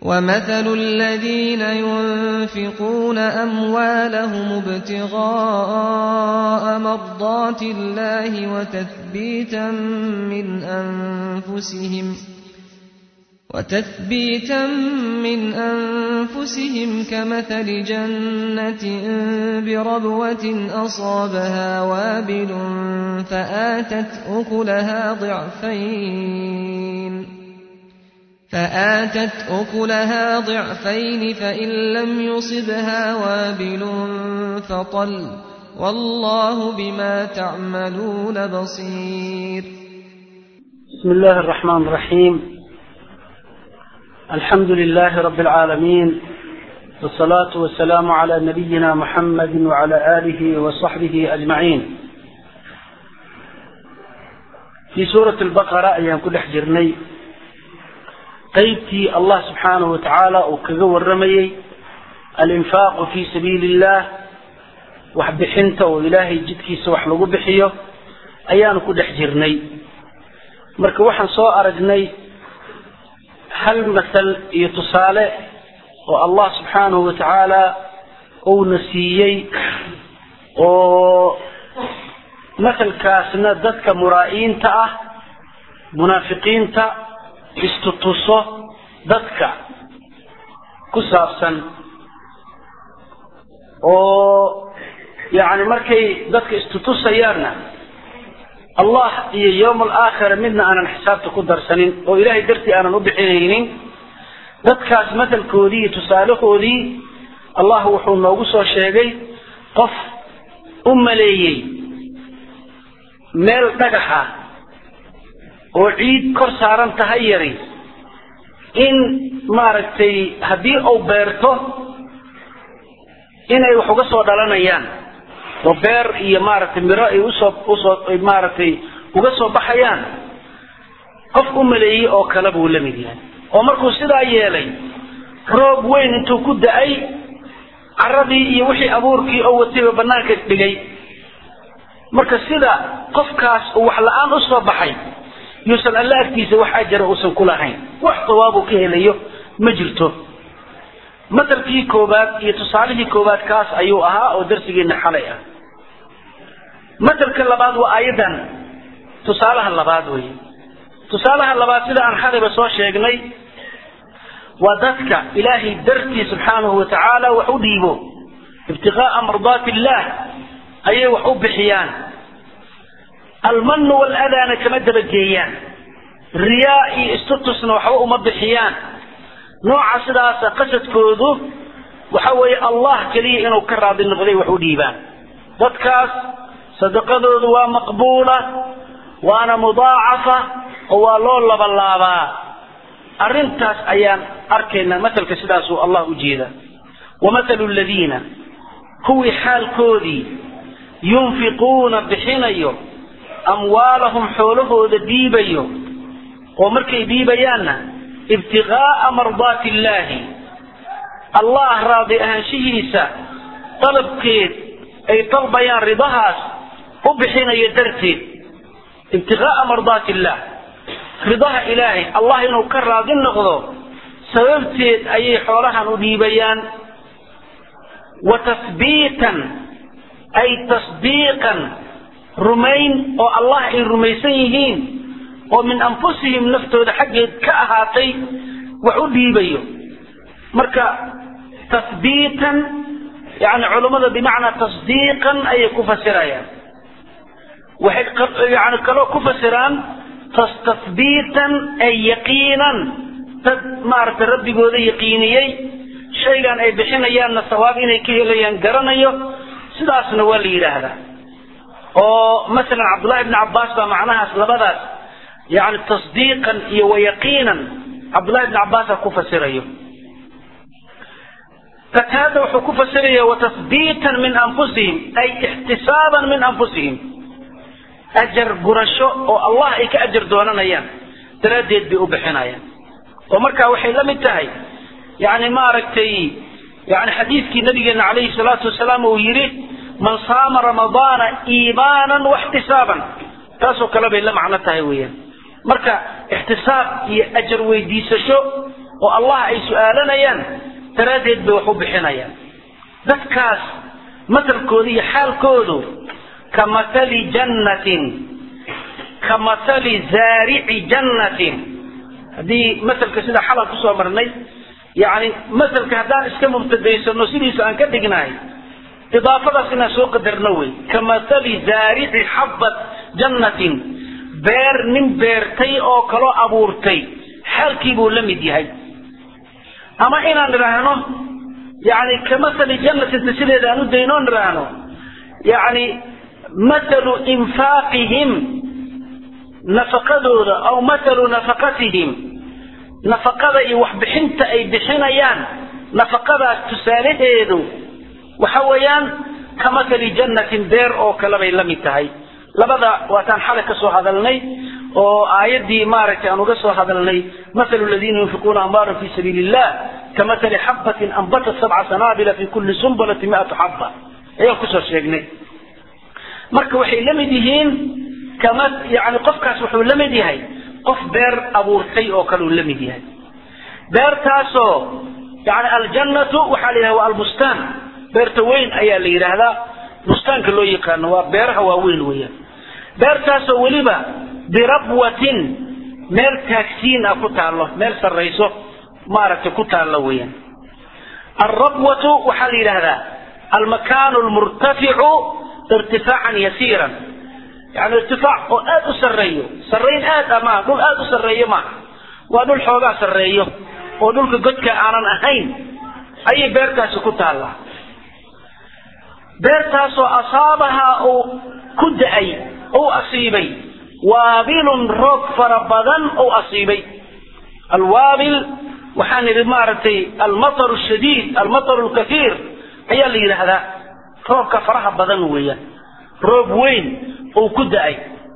ومثل الذين ينفقون أموالهم ابتغاء مرضات الله وتثبيتا من أنفسهم وتثبيتا من أنفسهم كمثل جنة بربوة أصابها وابل فآتت أكلها ضعفين فآتت أكلها ضعفين فإن لم يصبها وابل فطل والله بما تعملون بصير بسم الله الرحمن الرحيم الحمد لله رب العالمين والصلاة والسلام على نبينا محمد وعلى آله وصحبه أجمعين في سورة البقرة أيام كل حجرني qaybtii allah subxaanahu wa tacaala uu kaga waramayey alinfaaqu fii sabiili illah waxbixinta oo ilaahay jidkiisa wax lagu bixiyo ayaanu ku dhex jirnay marka waxaan soo aragnay hal masal iyo tusaale oo allah subxaanahu wa tacaala uuna siiyey oo masalkaasna dadka muraa'iinta ah munaafiqiinta istutuso dadka ku saabsan oo yacni markay dadka istutusayaanna allah iyo yowm alaakhira midna aanan xisaabta ku darsanin oo ilaahay dartii aanan u bixinaynin dadkaas matalkoodii iyo tusaalahoodii allah wuxuu noogu soo sheegay qof u maleeyey meel dhagaxa oo ciid kor saaran tahay yari in maaragtay haddii uu beerto inay wax uga soo dhalanayaan oo beer iyo maaragtay miro ay usoo usoo maaragtay uga soo baxayaan qof u maleeyey oo kale buu la mid yahay oo markuu sidaa yeelay roob weyn intuu ku da-ay caradii iyo wixii abuurkii oo watayba banaanka dhigay marka sida qofkaas uu wax la-aan usoo baxay yuusan alla agtiisa wax ajara uusan ku lahayn wax sawaabuu ka helayo ma jirto matalkii koobaad iyo tusaalihii koobaad kaas ayuu ahaa oo darsigeena xalay ah matalka labaad waa aayaddan tusaalaha labaad wey tusaalaha labaad sida aan xalayba soo sheegnay waa dadka ilaahay dartii subxaanahu wa tacaala wax u dhiibo ibtiqaa'a mardaati illaah ayay wax u bixiyaan almanu waladaana kama dabageeyaan riyaa iyo istutusna waxba uma bixiyaan nooca sidaasa qasadkoodu waxa weeye allah keliya inuu ka raadi noqday wax u dhiibaan dadkaas sadaqadoodu waa maqbuula waana mudaacafa oo waa loo labalaabaa arrintaas ayaan arkaynaa matalka sidaasuu allah u jeeda wamahalu ladiina kuwii xaalkoodii yunfiquuna bixinayo amwaalahum xoolahooda dhiibayo oo markay dhiibayaanna ibtiqaa'a mardaati illaahi allah raadi ahaanshihiisa dalabkeed ay dalbayaan ridahaas u bixinayo darteed ibtiqaa'a mardaati illaah ridaha ilaahay allah inuu ka raadi noqdo sababteed ayay xoolahan u dhiibayaan wa tasbiitan ay tasdiiqan rumayn oo allah ay rumaysan yihiin oo min anfusihim naftooda xaggeed ka ahaatay wax u dhiibayo marka tahbiitan yani culummada bimacnaa tasdiiqan ayay ku fasirayaan waxay yani kaloo ku fasiraan tahbiitan ay yaqiinan dad maaragtay rabbigooda yaqiiniyey shaygan ay bixinayaanna sawaab inay ka helayaan garanayo sidaasna waa la yidhaahdaa oo masalan cabdullahi bni cabbaas baa macnahaas labadaas yani tasdiiqan iyo wayaqiinan cabdullahi bni cabbaasa ku fasirayo qataada wuxuu ku fasiraya watasbiitan min anfusihim ay ixtisaaban min anfusihim ajar gurasho oo allah ay ka ajar doonanayaan daraaddeed bay u bixinayaan oo markaa waxay la mid tahay yani maaragtay yani xadiidkii nabigeena calayhi salaatu wasalaam uu yidhi man saama ramadaana iimaanan waxtisaaban taasoo kale bay la macno tahay weeyaan marka ixtisaab iyo ajar weydiisasho oo allah ay su-aalanayaan daraaddeed bay wax u bixinayaan dadkaas matalkooda iyo xaalkoodu ka mathali jannatin ka mathali zaarici jannatin haddii masalka sida xalal kusoo marnay yani masalka haddaan iska mubtadaysano sidiisa aan ka dhignahay idaafadaas inaan soo qadarno wey ka mathali zaarici xabbat jannatin beer nin beertay oo kaloo abuurtay xaalkii buu la mid yahay ama inaan idhaahno yani ka mathali jannatinta sideeda aan u dayno on idhaahno yani mathalu infaaqihim nafaqadooda aw mathalu nafaqatihim nafaqada iyo waxbixinta ay bixinayaan nafaqadaas tusaalaheedu waxa weeyaan ka mathali jannatin beer oo kale bay la mid tahay labada waataan xalay ka soo hadalnay oo aayaddii maaragtay aan uga soo hadalnay mathalu aladiina yunfiquuna amwaalan fi sabiili illah ka mathali xabbatin anbatat sabca sanaabila fi kulli sumbulati mi'atu xabba ayaan kusoo sheegnay marka waxay la mid yihiin kama yani qofkaas wuxuu la mid yahay qof beer abuurtay oo kale uu la mid yahay beertaasoo yani aljannatu waxaa la yidhahda waa albustaan beerta weyn ayaa la yidhaahdaa bustaanka loo yaqaano waa beeraha waaweyn weeyaan beertaasoo weliba birabwatin meel taagsiin ah ku taallo meel sarrayso maaragtay ku taallo weeyaan alrabwatu waxaa la yidhaahdaa almakaanu lmurtaficu irtifaacan yasiiran yani irtifaac oo aad u sarreeyo sarrayn aad a maaha dhul aad u sarreeyo maaha waa dhul xoogaa sarreeyo oo dhulka godka aanan ahayn ayay beertaasi ku taallaa beertaasoo asaabahaa uu ku da-ay uu asiibay waabilun roog fara badan uu asiibay alwaabil waxaan idhi maaragtay almataru shadiid almataru lkaiir ayaa la yidhaahdaa roobka faraha badan weeyaan roob weyn uu ku da-ay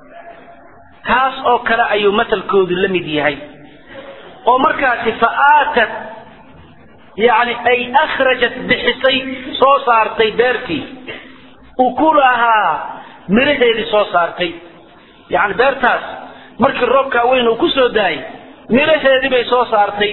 kaas oo kale ayuu matalkoodu la mid yahay oo markaasi fa aatat yani ay akhrajat bixisay soo saartay beertii ukulahaa miraheedii soo saartay yani beertaas markii roobkaa weyn uu ku soo daayay miraheedii bay soo saartay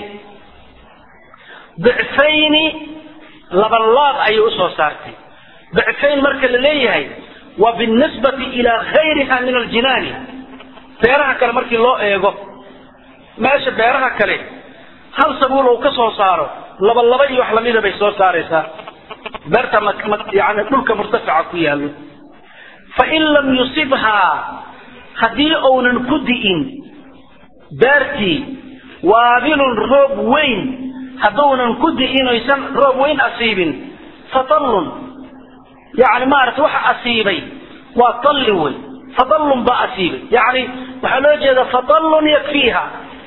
dicfayni labalaab ayay usoo saartay dicfayn marka la leeyahay waa binisbati ilaa gayriha min aljinaani beeraha kale markii loo eego meesha beeraha kale hal sabuul uu ka soo saaro laba laba iyo wax lamida bay soo saaraysaa beerta yani dhulka murtafica ku yaallo fain lam yusibhaa haddii uunan ku di'in beertii waabilun roob weyn hadduunan ku di'in oysan roob weyn asiibin fatallun yani maarata waxa asiibay waa talli wey fadallun baa asiibay yani waxaa loo jeeda fadallun yakfiiha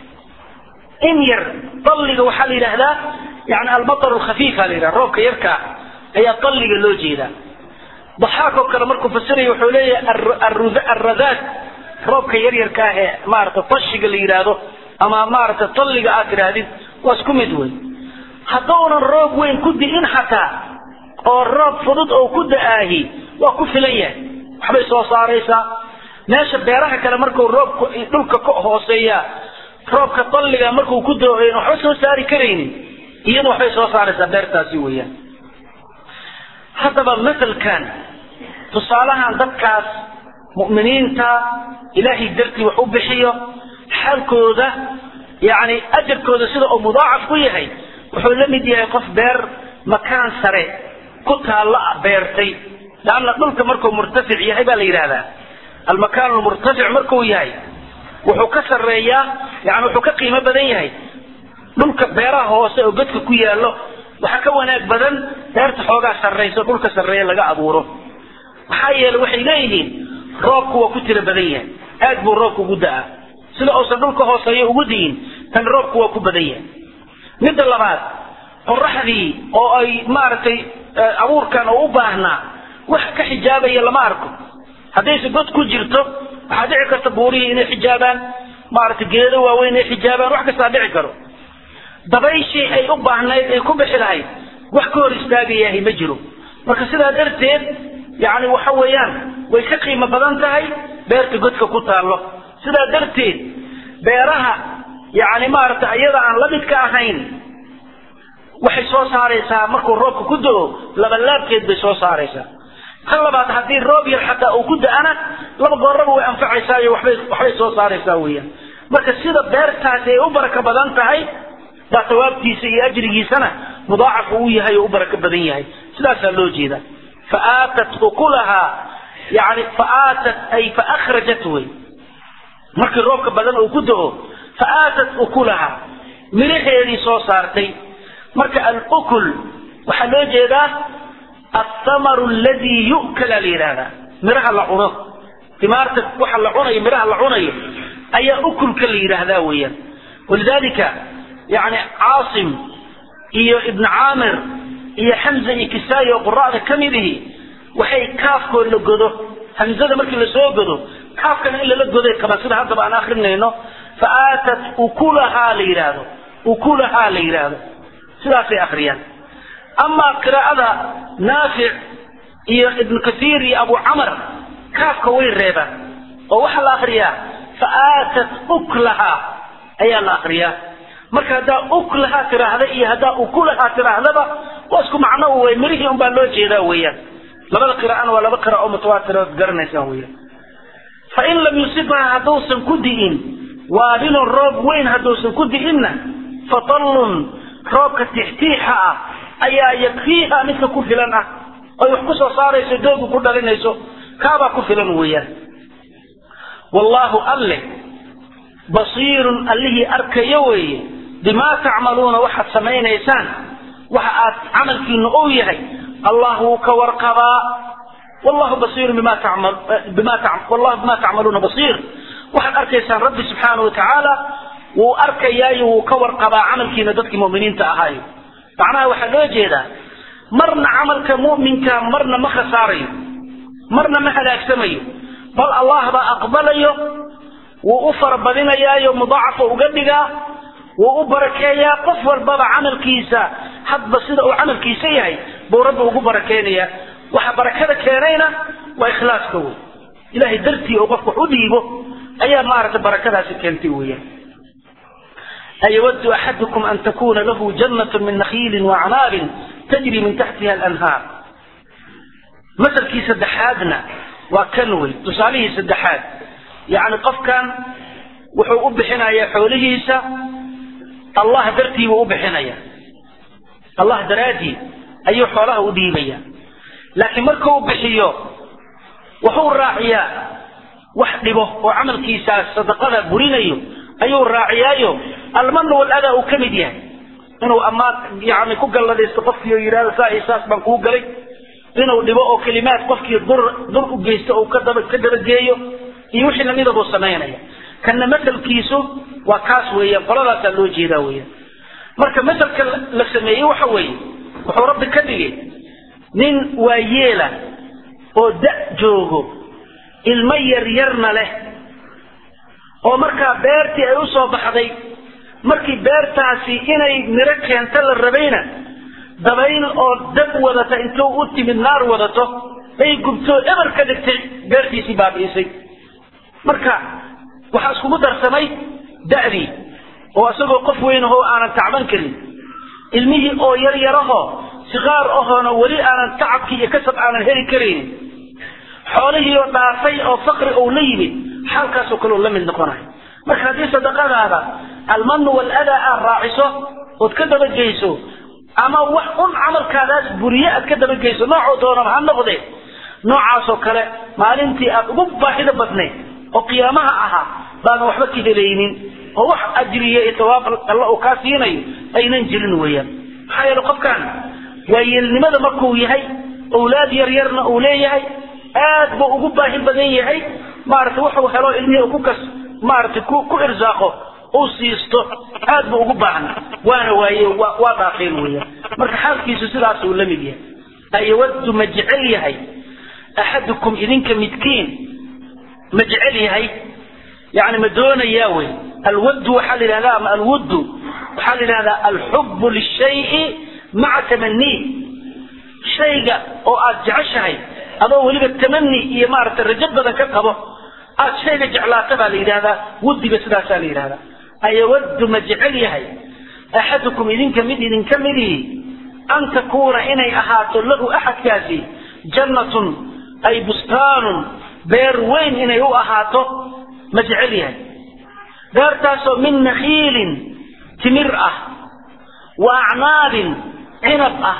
in yar dalliga waxaa la yidhaahdaa yani almatar lkhafiifa la yidhaha roobka yarkaa ayaa dalliga loo jeedaa daxaakoo kale markuu fasiraya wuxuu leeyahay arradaad roobka yaryarka ah ee maarata tashiga la yidhaahdo ama maarata dalliga aad tidhaahdid waa isku mid wey haddaunan roob weyn ku di'in xataa oo roob fudud oo ku da-aahi waa ku filan yahay waxbay soo saaraysaa meesha beeraha kale markuu roobku dhulka ka hooseeya roobka dalliga markuu ku dao waxba soo saari karaynin iyadu waxbay soo saaraysaa beertaasi weeyaan haddaba masalkan tusaalahan dadkaas mu'miniinta ilaahay dartii wax u bixiyo xaalkooda yani ajarkooda sida uu mudaacaf ku yahay wuxuu la mid yahay qof beer makaan sare ku taallo beertay leanna dhulka markuu murtafic yahay baa la yidhahdaa almakaan lmurtafic markuu yahay wuxuu ka sarreeyaa yani wuxuu ka qiimo badan yahay dhulka beeraha hoose oo godka ku yaallo waxaa ka wanaag badan beerta xoogaa sarrayso dhulka sarreeya laga abuuro maxaa yeeley waxay leeyihiin roobku waa ku tiro badan yahay aad buu roobku ugu da-a sida uusan dhulka hooseeya ugu diyin tan roobku waa ku badan yahay midda labaad qoraxdii oo ay maaragtay abuurkan oo u baahnaa wax ka xijaabaya lama arko haddayse god ku jirto waxaa dhici karta buurihii inay xijaabaan maaragtay geedo waaweyn inay xijaabaan wax kastaa dhici karo dabayshii ay u baahnayd ay ku bixi lahayd wax ka hor istaagayahay ma jiro marka sidaa darteed yani waxa weeyaan way ka qiimo badan tahay beerta godka ku taallo sidaa darteed beeraha yani maaragtay iyada aan la midka ahayn waxay soo saaraysaa markuu roobka ku do-o labalaabkeed bay soo saaraysaa tan labaad haddii roob yar xataa uu ku da-ana laba gooraba way anfacaysaa iyo waxbay waxbay soo saaraysaa weeyaan marka sida beertaasi ay u barako badan tahay baa sawaabtiisa iyo ajrigiisana mudaacaf uu yahay oo u barako badan yahay sidaasaa loo jeeda fa aatat ukulahaa yani fa aatat ay fa akhrajat wey markii roobka badan uu ku do-o fa aatat ukulahaa miraheedii soo saartay marka alukul waxaa loo jeedaa athamaru aladii yu'kala la yidhahdaa miraha la cuno timaarta waxa la cunayo miraha la cunayo ayaa ukulka la yidhaahdaa weeyaan walidalika yani caasim iyo ibn caamir iyo xamza iyo kisaayi oo qura'da ka mid ihi waxay kaafkood la godo hamzada markii lasoo godo kaafkana in lala goday kaba sida haddaba aan akrinayno fa aatat ukulahaa la yidhaahdo ukulahaa la yidhaahdo sidaasay akriyaan amaa qiraa'ada naafic iyo ibnu kasiir iyo abu camar kaafka way reebaan oo waxaa la akriyaa fa aatat uklahaa ayaa la akriyaa marka haddaa uklahaa tiraahda iyo haddaa ukulahaa tiraahdaba waa isku macno wey mirihii un baa loo jeedaa weeyaan labada qiraa'ana waa laba qira oo mutawaatira ood garanaysaan weeyaan fa in lam yusibha hadduusan ku di'in waabilun roob weyn hadduusan ku di'inna fatallun roobka tixtiixa ah ayaa yakfiiha midka ku filan ah oy wax ku soo saarayso doogu ku dhalinayso kaabaa ku filan weeyaan wallaahu alle basiirun allihii arkayo weeye bimaa tacmaluuna waxaad samaynaysaan waxa aad camalkiinu ou yahay allah wuu ka warqabaa wallahu basiirun bima tamal bima wallahu bima tacmaluuna basiir waxaad arkaysaan rabbi subxaanahu watacaala wuu arkayaayo wuu ka warqabaa camalkiina dadkii mu'miniinta ahaayo macnaha waxaa loo jeedaa marna camalka mu'minka marna ma khasaarayo marna ma halaagsamayo bal allah baa aqbalayo wuu u farabadinayaayo mudaacafa uga dhigaa wuu u barakeeyaa qof walbaba camalkiisa hadba sida uu camalkiisa yahay buu rabbi ugu barakeynayaa waxa barakada keenayna waa ikhlaaska wey ilahay dartii oo qofka wax u dhiibo ayaa maaragtay barakadaasi keentay weeyaan أيود أحدكم أن تكون له جنة من نخيل وعناب تجري من تحتها الأنهار مثل كي سدحادنا وكنوي تصاليه سدحاد يعني قف كان وحو أبحنا يا حوله الله درتي وأبحنا يا الله دراتي أي حوله أديبيا لكن مركو أبحيو وحو الراعية وحدبه وعمل كيسا صدقنا برينيو ayuu raaciyaayo almanu waladaa uu ka mid yahay inuu ammaan yani ku galladaysto qofkii oo yidhahdo saa iyo saas baan kuu galay inuu dhibo oo kelimaad qofkii dur dur u geysto uu kadaba ka dabageeyo iyo wixii lamida buu samaynaya kanna masalkiisu waa kaas weeyaan qoladaasaa loo jeedaa weeyaan marka masalka la sameeyey waxa weeye wuxuu rabbi ka dhigay nin waayeela oo da' joogo ilmo yaryarna leh oo markaa beertii ay u soo baxday markii beertaasi inay miro keento la rabayna dabayl oo dab wadata intuu u timid naar wadato ay gubtoo eber ka dhigtay beertiisii baabi'isay marka waxaa iskugu darsamay da'dii oo isagoo qof weyn ahoo aanan tacban karin ilmihii oo yar yarahoo siqaar ahoona weli aanan tacabkii iyo kasab aanan heli karaynin xoolihii oo dhaafay oo faqri ou la yimid xaalkaasoo kale oo la mid noqonayo marka haddii sadaqadaada almanu waladaa aad raaciso ood ka dabageyso ama wax un camalkaadaas buriye aad ka dabageyso noocoo doonaba ha noqde noocaasoo kale maalintii aad ugu baahida badnayd oo qiyaamaha ahaa baadan waxba ka helaynin oo wax ajriya iyo tawaab alla uu kaa siinayo aynan jirin weeyaan maxaa yeele qofkan waayeelnimada markuu yahay owlaad yar yarna uu leeyahay aad buu ugu baahi badan yahay maaragtay wuxuu helo ilmihii ku kas maaragtay ku ku irsaaqo uu siisto aad buu ugu baahan waana waaye waa waa dhaafeen weeyaan marka xaalkiisu sidaas uu la mid yahay ayawaddu ma jecel yahay axadukum idinka midkiin ma jecel yahay yani ma doonayaa wey alwaddu waxaa la yidhahdaa ama alwuddu waxaa la yidhahdaa alxubbu lishayi maca tamanii shayga oo aad jeceshahay adoo weliba tamani iyo maaragtay rajo badan ka qabo aad shayga jeclaata baa la yidhahdaa wuddiga sidaasaa la yidhahdaa ayawaddu ma jecel yahay axadukum idinka mid idinka midihi an takuuna inay ahaato lahu axadkaasi jannatun ay bustaanun beer weyn inay u ahaato ma jecel yahay beertaasoo min nakhiilin timir ah wa acnaabin cinab ah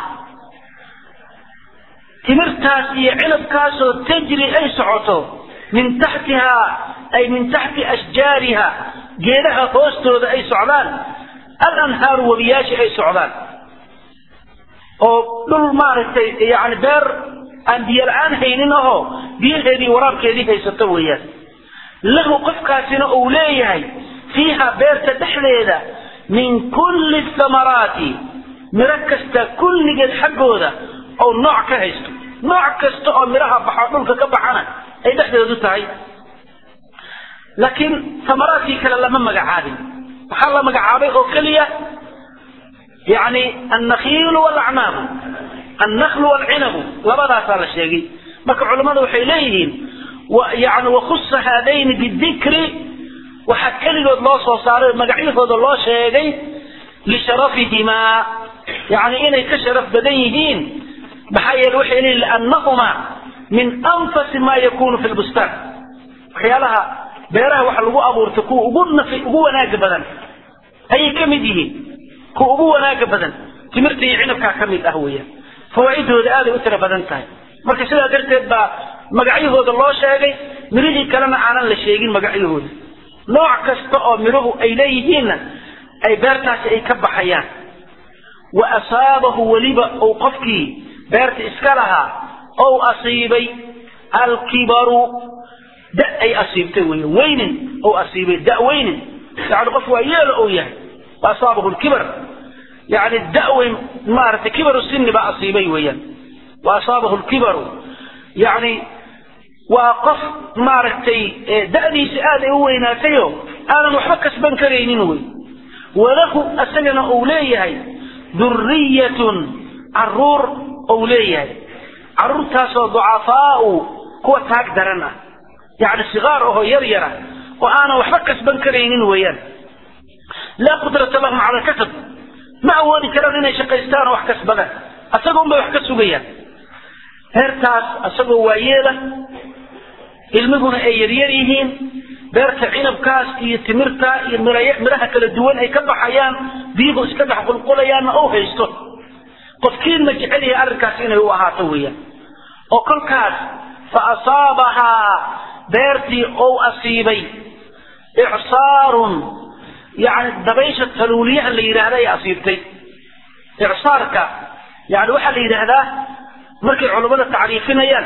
timirtaas iyo cinabkaasoo tajri ay socoto min taxtihaa ay min taxti ashjaariha geedaha hoostooda ay socdaan alanhaaru webiyaashi ay socdaan oo dhul maaragtay yani beer aan biyo la-aan haynin ahoo biyaheedii waraabkeedii haysato weeyaan lahu qofkaasina uu leeyahay fiiha beerta dhexdeeda min kulli thamaraati miro kasta kulligeed xaggooda oo nooc ka haysto nooc kasta oo midhaha baxo dhulka ka baxana ay dhexdeedu tahay laakiin thamaraadkii kale lama magacaabin waxaa la magacaabay oo keliya yani annakhiilu walacnaabu annaklu walcinabu labadaasaa la sheegay marka culammadu waxay leeyihiin yani wakhusa haadayni bidikri waxaa keligood loo soo saaray magacyahooda loo sheegay lisharafihimaa yani inay ka sharaf badan yihiin maxaa yeele waxay leeyihin liannahumaa min anfasi ma yakunu fi lbustaan waxyaalaha beeraha waxa lagu abuurtay kuwa ugu nafi ugu wanaaga badan ayay ka mid yihiin kuwa ugu wanaaga badan timirta iyo cinabkaa ka mid ah weeyaan fawaaidooda aaday u tira badan tahay marka sidaa darteed baa magacyahooda loo sheegay mirihii kalena aanan la sheegin magacyahooda nooc kasta oo miruhu ay leeyihiinna ay beertaasi ay ka baxayaan wa asaabahu weliba uu qofkii beerta iska lahaa ou asiibay alkibaru da ay asiibtay wey weynin ou asiibay da weynin yani qof waa yeelo ou yahay wa asaabahu lkibar yani daweyn maaragtay kibaru sini baa asiibay weeyaan wa asaabahu lkibaru yani waa qof maaragtay da'diisa aad ay u weynaatayo aanan waxba kasban karaynin wey walahu asagana uu leeyahay duriyatun caruur ou leeyahay caruurtaasoo ducafaau kuwa taag daran ah yani sigaar ahoo yar yara oo aanan waxba kasban karaynin weeyaan laa qudrata lahum cala kasab ma awoodi karaan inay shaqaystaan oo wax kasbadaan asaga unbay wax ka sugayaan heertaas asagoo waayeela ilmiguna ay yaryar yihiin beerta cinabkaas iyo timirta iyo midhaha kala duwan ay ka baxayaan biyuhu iska dhex qulqulayaanna ou haysto qofkiin ma jecel yahay arrinkaas inay u ahaato weeyaan oo kolkaas fa asaabahaa beertii ou asiibay icsaarun yani dabaysha taluuliyaha la yidhaahda ay asiibtay icsaarka yani waxaa la yidhaahdaa markay culammada tacriifinayaan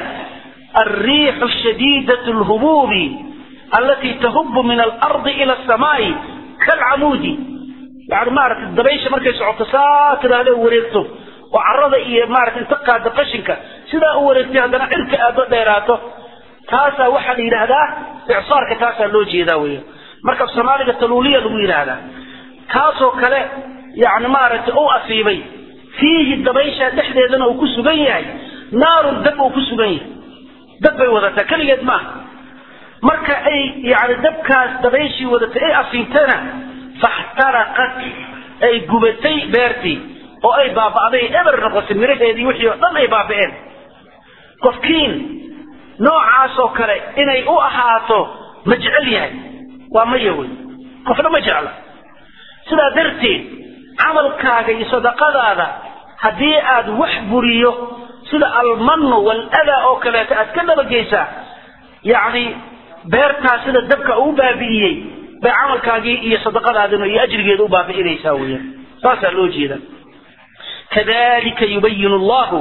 الريح الشديدة الهبوب التي تهب من الأرض إلى السماء كالعمود يعني مارت الدبيش مركز سعوت ساكر هذا وريرته وعرض إيه مارت انتقى دقشنك سيدا وريرته هذا عرك أدو ديراته تاسا وحد إلى هذا إعصارك تاسا لوجي ذاوية مركز سمالك التلولية لوي هذا كاسو كلا يعني مارت أو أصيبي فيه الدبيش دحدي ذنا وكسو بيهي نار الدب وكسو بيهي dab bay wadataa keligeed maaha marka ay yani dabkaas dabayshii wadatay ay asiibtana faxtaraqat ay gubatay beertii oo ay baaba'day eber noqotay miraheedii wixii oo dhan ay baaba'een qofkiin noocaas oo kale inay u ahaato ma jecel yahay waa maya wey qofna ma jecla sidaa darteed camalkaaga iyo sadaqadaada haddii aad wax buriyo sida almanu waladaa oo kaleeto aad ka dabageysaa yani beertaa sida dabka uu baabi'iyey bay camalkaagii iyo sadaqadaadina iyo ajrigeeda u baabi'inaysaa weeyaan saasaa loo jeeda kadalika yubayinu allahu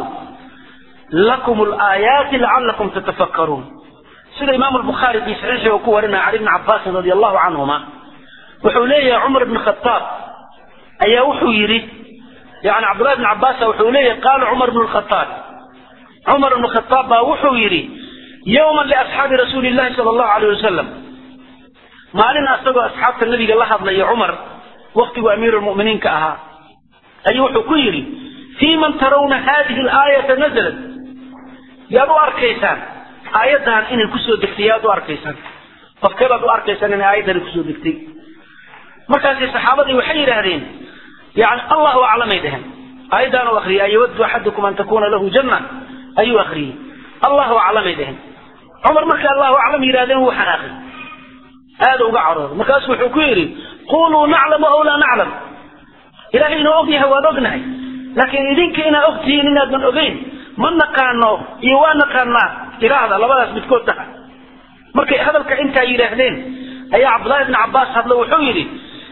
lakum alaayaati lacalakum tatafakkaruun sida imaamu lbukhaari fi saxiixi uu ku warinaya cali bni cabaasin radi allahu canhuma wuxuu leeyahay cumar bni khataab ayaa wuxuu yidhi yani cabdullahi bni cabaasa wuxuu leeyahay qaala cumar bnu lkhataab cumar bnu khataab baa wuxuu yidhi yowman liasxaabi rasuuli llahi sala allahu alayh wasalam maalin asagoo asxaabta nabiga la hadlaya cumar waktigu amiiru lmu'miniinka ahaa ayuu wuxuu ku yidhi fii man tarawna hadihi alaayata nazalat yaad u arkaysaan aayaddan inay kusoo degtay yaad u arkaysaan qofkeebaad u arkaysaan inay aayaddani kusoo degtay markaasi saxaabadii waxay yidhaahdeen yani allahu aclamay dheheen aayadaan u akriyay ayawadu axadukum an takuna lahu janna ayuu akriyey allahu aclamay dheheen cumar markay allahu aclam yidhahdeen wuu xanaaqay aada uga carooday markaasu wuxuu ku yidhi quluu naclamu aw laa naclam ilahay inuu og yahay waan ognahay laakiin idinka inaad og tihiin inaadnan ogeyn ma naqaano iyo waa naqaanaa iraahda labadaas midkood taha markay hadalka intaa yidhaahdeen ayaa cabdullahi bni cabbaas hadlo wuxuu yidhi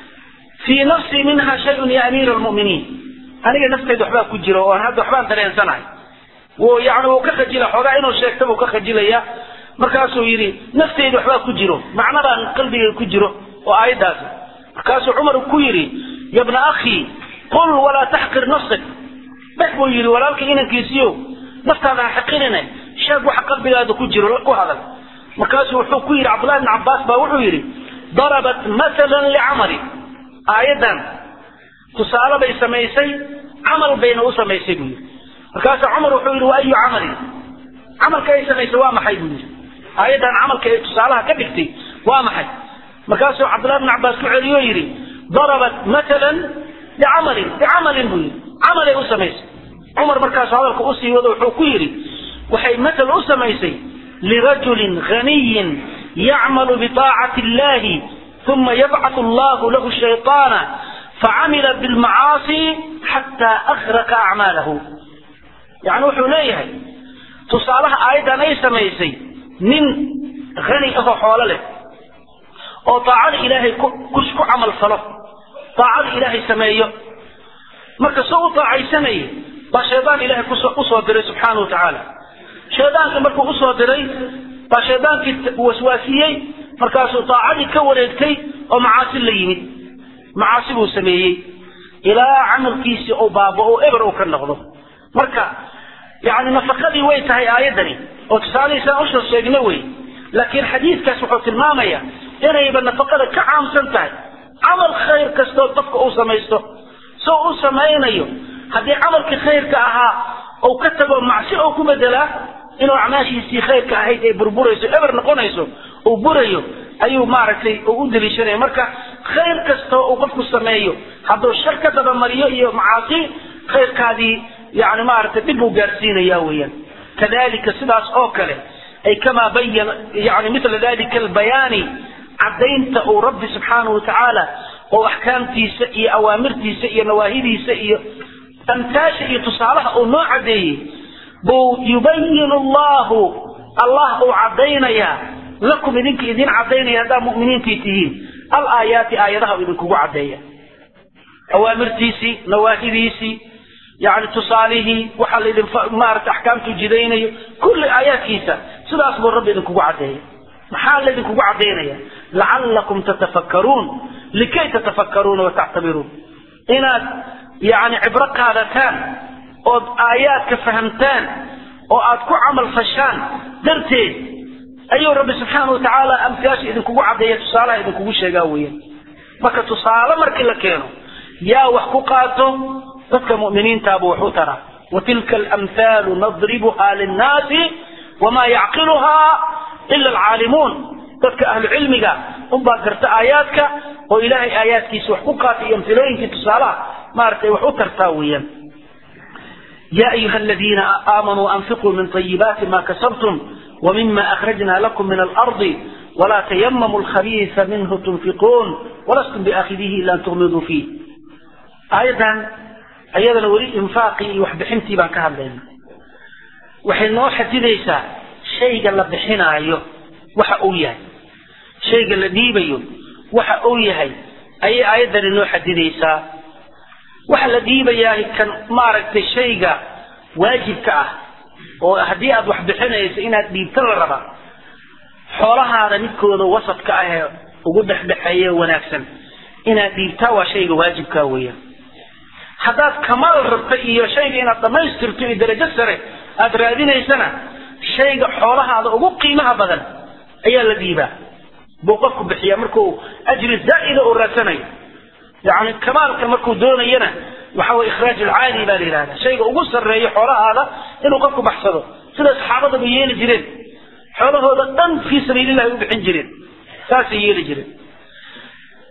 fii nafsii minha shayun ya amiira almu'miniin aniga naftayda waxbaa ku jira oo hadda waxbaan dareensanahay wuu yani wuu ka khajila xoogaa inuu sheegta buu ka khajilaya markaasuu yidhi naftayda waxbaa ku jiro macnadaan qalbigayga ku jiro oo aayaddaasi markaasuu cumar ku yidhi ya bna akhii qul walaa taxqir nafsak dhex buu yidhi walaalka inankiisiyo naftaada ha xaqirine sheeg waxa qalbigaada ku jiro ku hadal markaasuu wuxuu ku yidhi cabdullahi bni cabbaas baa wuxuu yidhi darabat matalan licamali aayaddan tusaale bay samaysay camal bayna u samaysay buu yidhi markaasaa cumar wuxuu yidhi wa ayu camalin camalka ay samaysay waa maxay buu yidhi aayaddan camalka ay tusaalaha ka dhigtay waa maxay markaasuu cabdullahi bni cabbaas ku celiyo yidhi darabat matalan licamalin licamalin buu yidhi camalay u samaysay cumar markaasu hadalka usii wado wuxuu ku yidhi waxay matal u samaysay lirajulin ghaniyin yacmalu biطaacati illahi uma yabcathu allahu lahu shayطaana facamila bilmacaasi xataa akhraqa acmaalahu yani wuxuu leeyahay tusaalaha aayaddan ay samaysay nin hani ahoo xoolo leh oo daacada ilaahay ku camal falo daacada ilaahay sameeyo marka soo u daacaysanaya baa shaydaan ilaahay usoo diray subxaana wa tacaala shaydaanka markuu usoo diray baa shaydaankii waswaasiyey markaasuu daacadii ka wareegtay oo macaasi la yimid macaasi buu sameeyey ilaa camalkiisii uu baabao eber uu ka noqdo marka yani nafaqadii way tahay aayaddani oo tusaalahiisaan usoo sheegno wey laakiin xadiidkaas wuxuu tilmaamaya inayba nafaqada ka caamsan tahay camal khayr kastoo qofka uu samaysto soo u samaynayo haddii camalkii khayrka ahaa uu ka tago macsi oo ku bedelaa inuu acmaashiisii khayrka ahayd ay burburayso eber noqonayso uu burayo ayuu maaragtay u daliishanaya marka khayr kastoo uu qofku sameeyo hadduu shar ka dabamariyo iyo macaasi khayrkaadii yani maaragtay dhib uu gaarsiinaya weeyaan kadalika sidaas oo kale ay kamaa bayana yani mila dalika albayaani caddaynta uu rabbi subxaanahu watacaala oo axkaamtiisa iyo awaamirtiisa iyo nawaahidiisa iyo amtaasha iyo tusaalaha uu noo caddeeyey buu yubayin allahu allah uu caddaynayaa lakum idinka idin caddaynaya haddaa mu'miniintii tihiin alaayaati aayadaha uu idinkugu caddeeya awaamirtiisii nawaahidiisii yani tusaalihii waxaa laidin maarata axkaamtu jidaynayo kulli aayaadkiisa sidaas buu rabbi idinkugu caddeeya maxaa laydinkugu caddaynaya lacallakum tatafakkaruun likay tatafakkaruuna watactabiruun inaad yani cibro qaadataan ood aayaadka fahamtaan oo aad ku camal fashaan darteed ayuu rabbi subxaana watacaala amtiyaasha idinkugu caddeeya tusaalaha idinkugu sheegaa weeyaan marka tusaale markii la keeno yaa wax ku qaato dadka mu'miniintaabuu wax u taraa watilka alamhaalu nadribuha linnaasi wamaa yacqiluhaa ila alcaalimuun dadka ahlu cilmiga unbaa garta aayaadka oo ilaahay aayaadkiisa wax ku qaata iyo amhilooyinkii tusaalaha maaragtay wax u tartaa weeyaan يا أيها الذين آمنوا أنفقوا من طيبات ما كسبتم ومما أخرجنا لكم من الأرض ولا تيمموا الخبيث منه تنفقون ولستم بآخذه إلا أن تغمضوا فيه أيضا أيضا ولي إنفاقي وحبحنتي بان كهذا waxay noo xadidaysaa shayga la bixinaayo waxa uu yahay shayga la dhiibayo waxa uu yahay ayay aayaddani noo xadidaysaa waxa la dhiibayaa kan maaragtay shayga waajibka ah oo haddii aad wax bixinayso inaad dhiibto la rabaa xoolahaada midkooda wasadka ah ee ugu dhexdhexeeye wanaagsan inaad dhiibtaa waa shayga waajibkaa weeyaan haddaad kamaal rabto iyo shayga inaad dhammaystirto iyo darajo sare aada raadinaysana shayga xoolahaada ugu qiimaha badan ayaa la dhiibaa buu qofku bixiyaa markuu ajri zaa'ida uu raadsanayo yani kamaalka markuu doonayana waxa weye ikhraaj alcaali baa la yidhahda shayga ugu sarreeyo xoolahaada inuu qofku baxsado sida saxaabadaba yeeli jireen xoolahooda dhan fii sabiilillahi u bixin jireen saasay yeeli jireen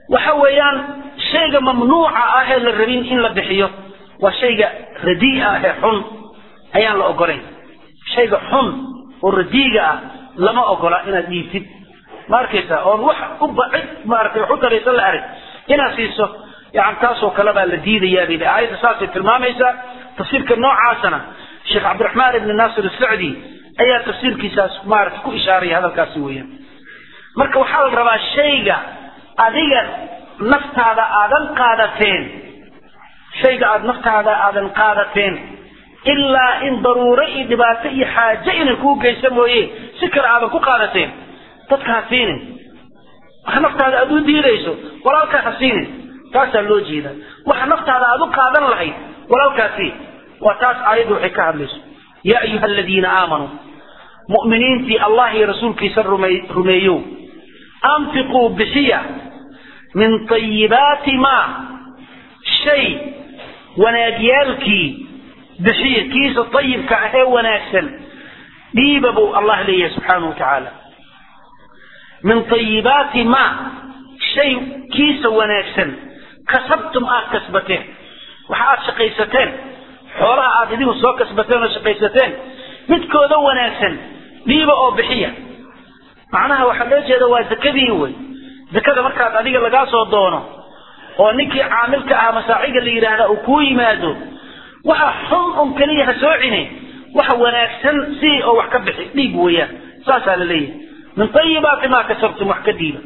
waxa weeyaan shayga mamnuuca ah ee la rabin in la bixiyo waa shayga radii'a ah ee xun ayaan la ogolayn shayga xun oo radiiga ah lama ogola inaad dhiibtid ma arkaysa oon wax u bacid maaragtay wax u taraysan la arag inaad siiso yani taasoo kale baa la diidayaa bay aayadda saasay tilmaamaysaa tafsiirka noocaasana sheekh cabdiraxmaan ibni naasir asacdi ayaa tafsiirkiisaas maaragtay ku ishaaraya hadalkaasi weeyaan marka waxaa la rabaa shayga adiga naftaada aadan qaadateen shayga aada naftaada aadan qaadateen ilaa in daruuro iyo dhibaato iyo xaaje inay kuu geysa mooye si kale aadan ku qaadateen dadka ha siinin waxa naftaada aada u diidayso walaalkaa ha siinin taasaa loo jeeda waxa naftaada aada u qaadan lahayd walaalkaasi waa taas aayaddu waxay ka hadlayso yaa ayuha aladiina aamanuu mu'miniintii allah iyo rasuulkiisa rumey rumeeyow anfiquu bixiya min tayibaati maa shay wanaagyaalkii bixiya kiisa ayibka ah ee wanaagsan dhiiba buu allah leeyahay subxaanahu wa tacaala min tayibaati maa shay kiisa wanaagsan kasabtum aad kasbateen waxa aad shaqaysateen xoolaha aad idigu soo kasbateen oo shaqaysateen midkooda wanaagsan dhiiba oo bixiya macnaha waxaa loo jeeda waa zakadii wey zakada markaad adiga lagaa soo doono oo ninkii caamilka ah masaaciga la yidhaahda uu kuu yimaado waxa xun un keliya ha soo cine waxa wanaagsan si oo wax ka bixi dhiib weeyaan saasaa la leeyahay min tayibaati maa kasabtum wax ka dhiiba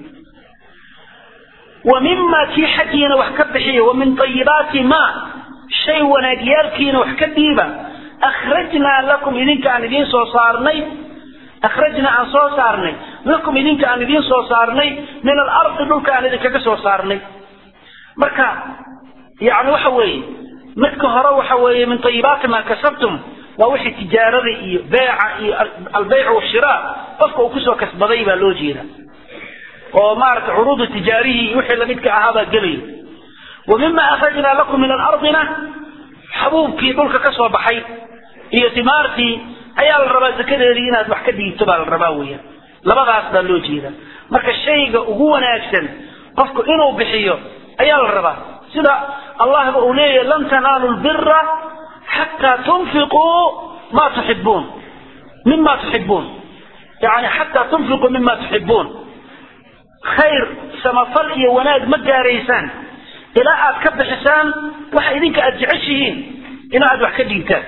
wa mima kii xaggiina wax ka bixiya wa min tayibaati maa shay wanaagyaalkiina wax ka dhiiba akhrajnaa lakum idinka aan idiin soo saarnay akhrajnaa aan soo saarnay lakum idinka aan idiin soo saarnay min alardi dhulka aan idinkaga soo saarnay marka yani waxa weeye midka hore waxa weeye min tayibaati maa kasabtum waa wixii tijaarada iyo beeca iyo albeyc washiraa qofka uu kusoo kasbaday baa loo jeeda oo maaragtay curuudu tijaarihii iyo wixii lamidka ahaabaa gelaya wa mima akhrajnaa lakum min alardina xabuubkii dhulka ka soo baxay iyo timaartii ayaa la rabaa zakadeedii inaad wax ka dhiibto baa la rabaa weeyaan labadaas baa loo jeeda marka shayga ugu wanaagsan qofku inuu bixiyo ayaa la rabaa sida allahba uu leeyahay lan tanaalu lbira xataa tunfiquu ma tuxibuun mima tuxibuun yani xataa tunfiquu mima tuxibuun khayr samafal iyo wanaag ma gaaraysaan ilaa aad ka bixisaan waxa idinka aada jeceshihiin ilaa aad wax ka dhiibtaan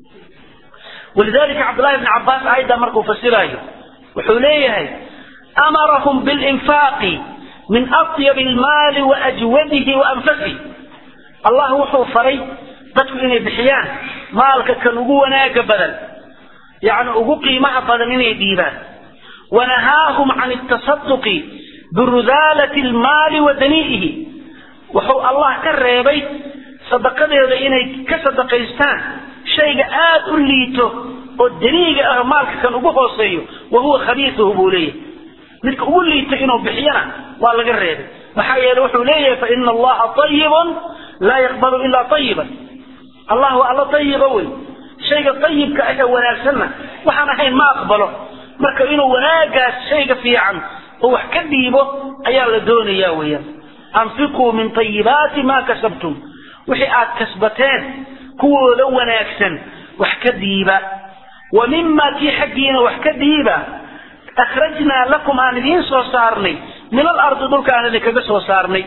walidalika cabdullahi bni cabbaas aayaddaa markuu fasiraayo wuxuu leeyahay amarahum bilinfaaqi min atyab almaali waajwadihi waanfasihi allah wuxuu faray dadku inay bixiyaan maalka kan ugu wanaaga badan yani ugu qiimaha badan inay dhiibaan wanahaahum can atasaduqi birudaalati almaali wa danii'ihi wuxuu allah ka reebay sadaqadeeda inay ka sadaqaystaan shayga aada u liito oo daniiga ah maalka kan ugu hooseeyo wa huwa khabiisuhu buu leeyahay midka ugu liito inuu bixiyana waa laga reebay maxaa yeele wuxuu leeyahay fa ina allaha ayibun laa yaqbalu ilaa ayiban allah waa alla ayiba wey shayga ayibka ah ee wanaagsanna waxaan ahayn ma aqbalo marka inuu wanaagaas shayga fiican oo wax ka dhiibo ayaa la doonayaa weeyaan anfiquu min tayibaati maa kasabtum wixii aad kasbateen kuwooda wanaagsan wax ka dhiiba wa mima kii xaggiina wax ka dhiiba akhrajnaa lakum aan idiin soo saarnay min alardi dhulka aan idinkaga soo saarnay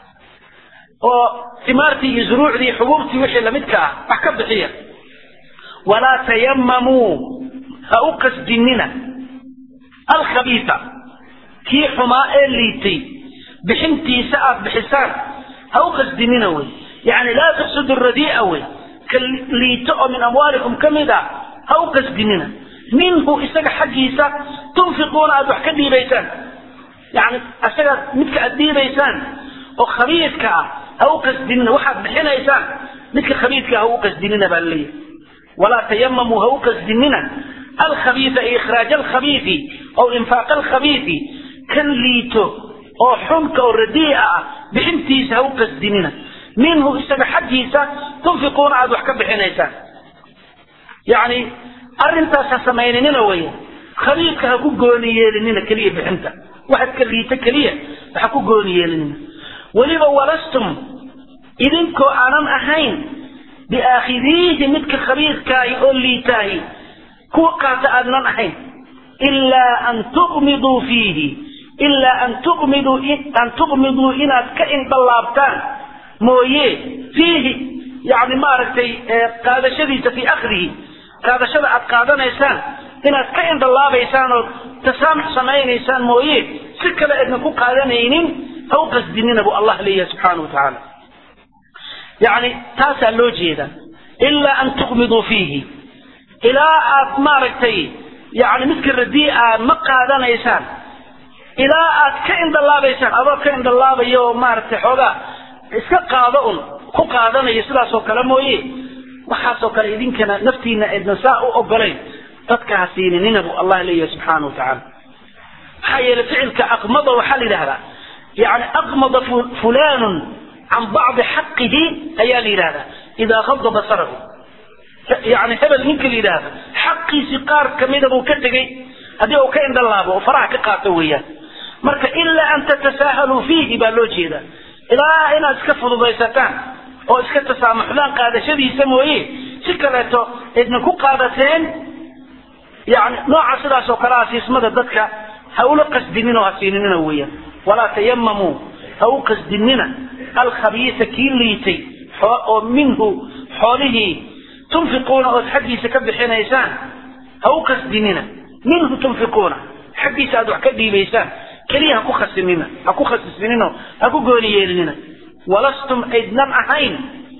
oo timaartii iyo zuruucdii xubuubtii wixii lamidka ah wax ka bixiya walaa tayamamuu ha u qasdinina alkhabiisa kii xumaa ee liitay bixintiisa aad bixisaan ha u qasdinina wey yani laa tuqsidu radii'a wey ka liito oo min amwaalikum ka mid a ha u qasdinina minhu isaga xaggiisa tunfiquuna aada wax ka dhiibaysaan yani isaga midka aada dhiibaysaan oo khabiidka ah ha u qasdinina waxaad bixinaysaan midka khabiidka ha u qasdinina baa laleeyahay walaa tayamamuu ha u qasdinina alkhabiisa ay ikhraaj alkhabiisi aw infaaq alkhabiisi kan liito oo xunka oo radii'a ah bixintiisa ha u qasdinina minhu isaga xaggiisa tunfiquuna aada wax ka bixinaysaan yani arrintaas ha samayninina weya khabiidka ha ku gooni yeelinina keliya bixinta waxaad ka liito keliya ha ku gooni yeelinina weliba walastum idinkoo aanan ahayn biaakhidiihi midka khabiirkaahi oo liitaahi kuwa qaata aadnan ahayn ilaa an tuqmiduu fiihi ilaa an tuqmiduu an tuqmiduu inaad ka indhalaabtaan mooye fiihi yani maaragtay qaadashadiisa fii akhdihi qaadashada aad qaadanaysaan inaad ka indhalaabaysaan oo tasaamux samaynaysaan mooye si kale aydna ku qaadanaynin ha u qasdinina buu allah leeyahay subxaana wa tacaala yani taasaa loo jeeda ilaa an tuqmiduu fiihi ilaa aad maaragtay yani midka radii'a ma qaadanaysaan ilaa aad ka indhalaabaysaan adoo ka indhalaabayo oo maaragtay xoogaa iska qaado un ku qaadanayo sidaasoo kale mooye waxaasoo kale idinkana naftiina aydna saa u ogolayn dadka ha siininina buu allah leeyahay subxaana wa tacaala maxaa yeelay ficilka aqmada waxaa la yidhahdaa yani aqmada fulanun can bacdi xaqihi ayaa la yidhahdaa idaa qada basarahu yani hebel ninka la yidhaahdo xaqiisii qaar kamida buu ka tegey haddii uu ka indhalaabo oo faraha ka qaato weeyaan marka ilaa an tatasaahaluu fiihi baa loo jeeda ilaa inaad iska fududaysataan oo iska tasaamuxdaan qaadashadiisa mooye si kaleeto idna ku qaadateen yani nooca sidaas oo kale ah siismada dadka ha ula qasdinin oo ha siininina weeyaan walaa tayamamuu ha u qasdinina alkhabiisa kii liitay oo minhu xoolihii tunfiquuna ood xaggiisa ka bixinaysaan ha u qasdinina minhu tunfiquuna xaggiisa aad wax ka dhiibaysaan keliya ha ku khasinina ha ku khasisinino ha ku gooni yeelinina walastum aydnan ahayn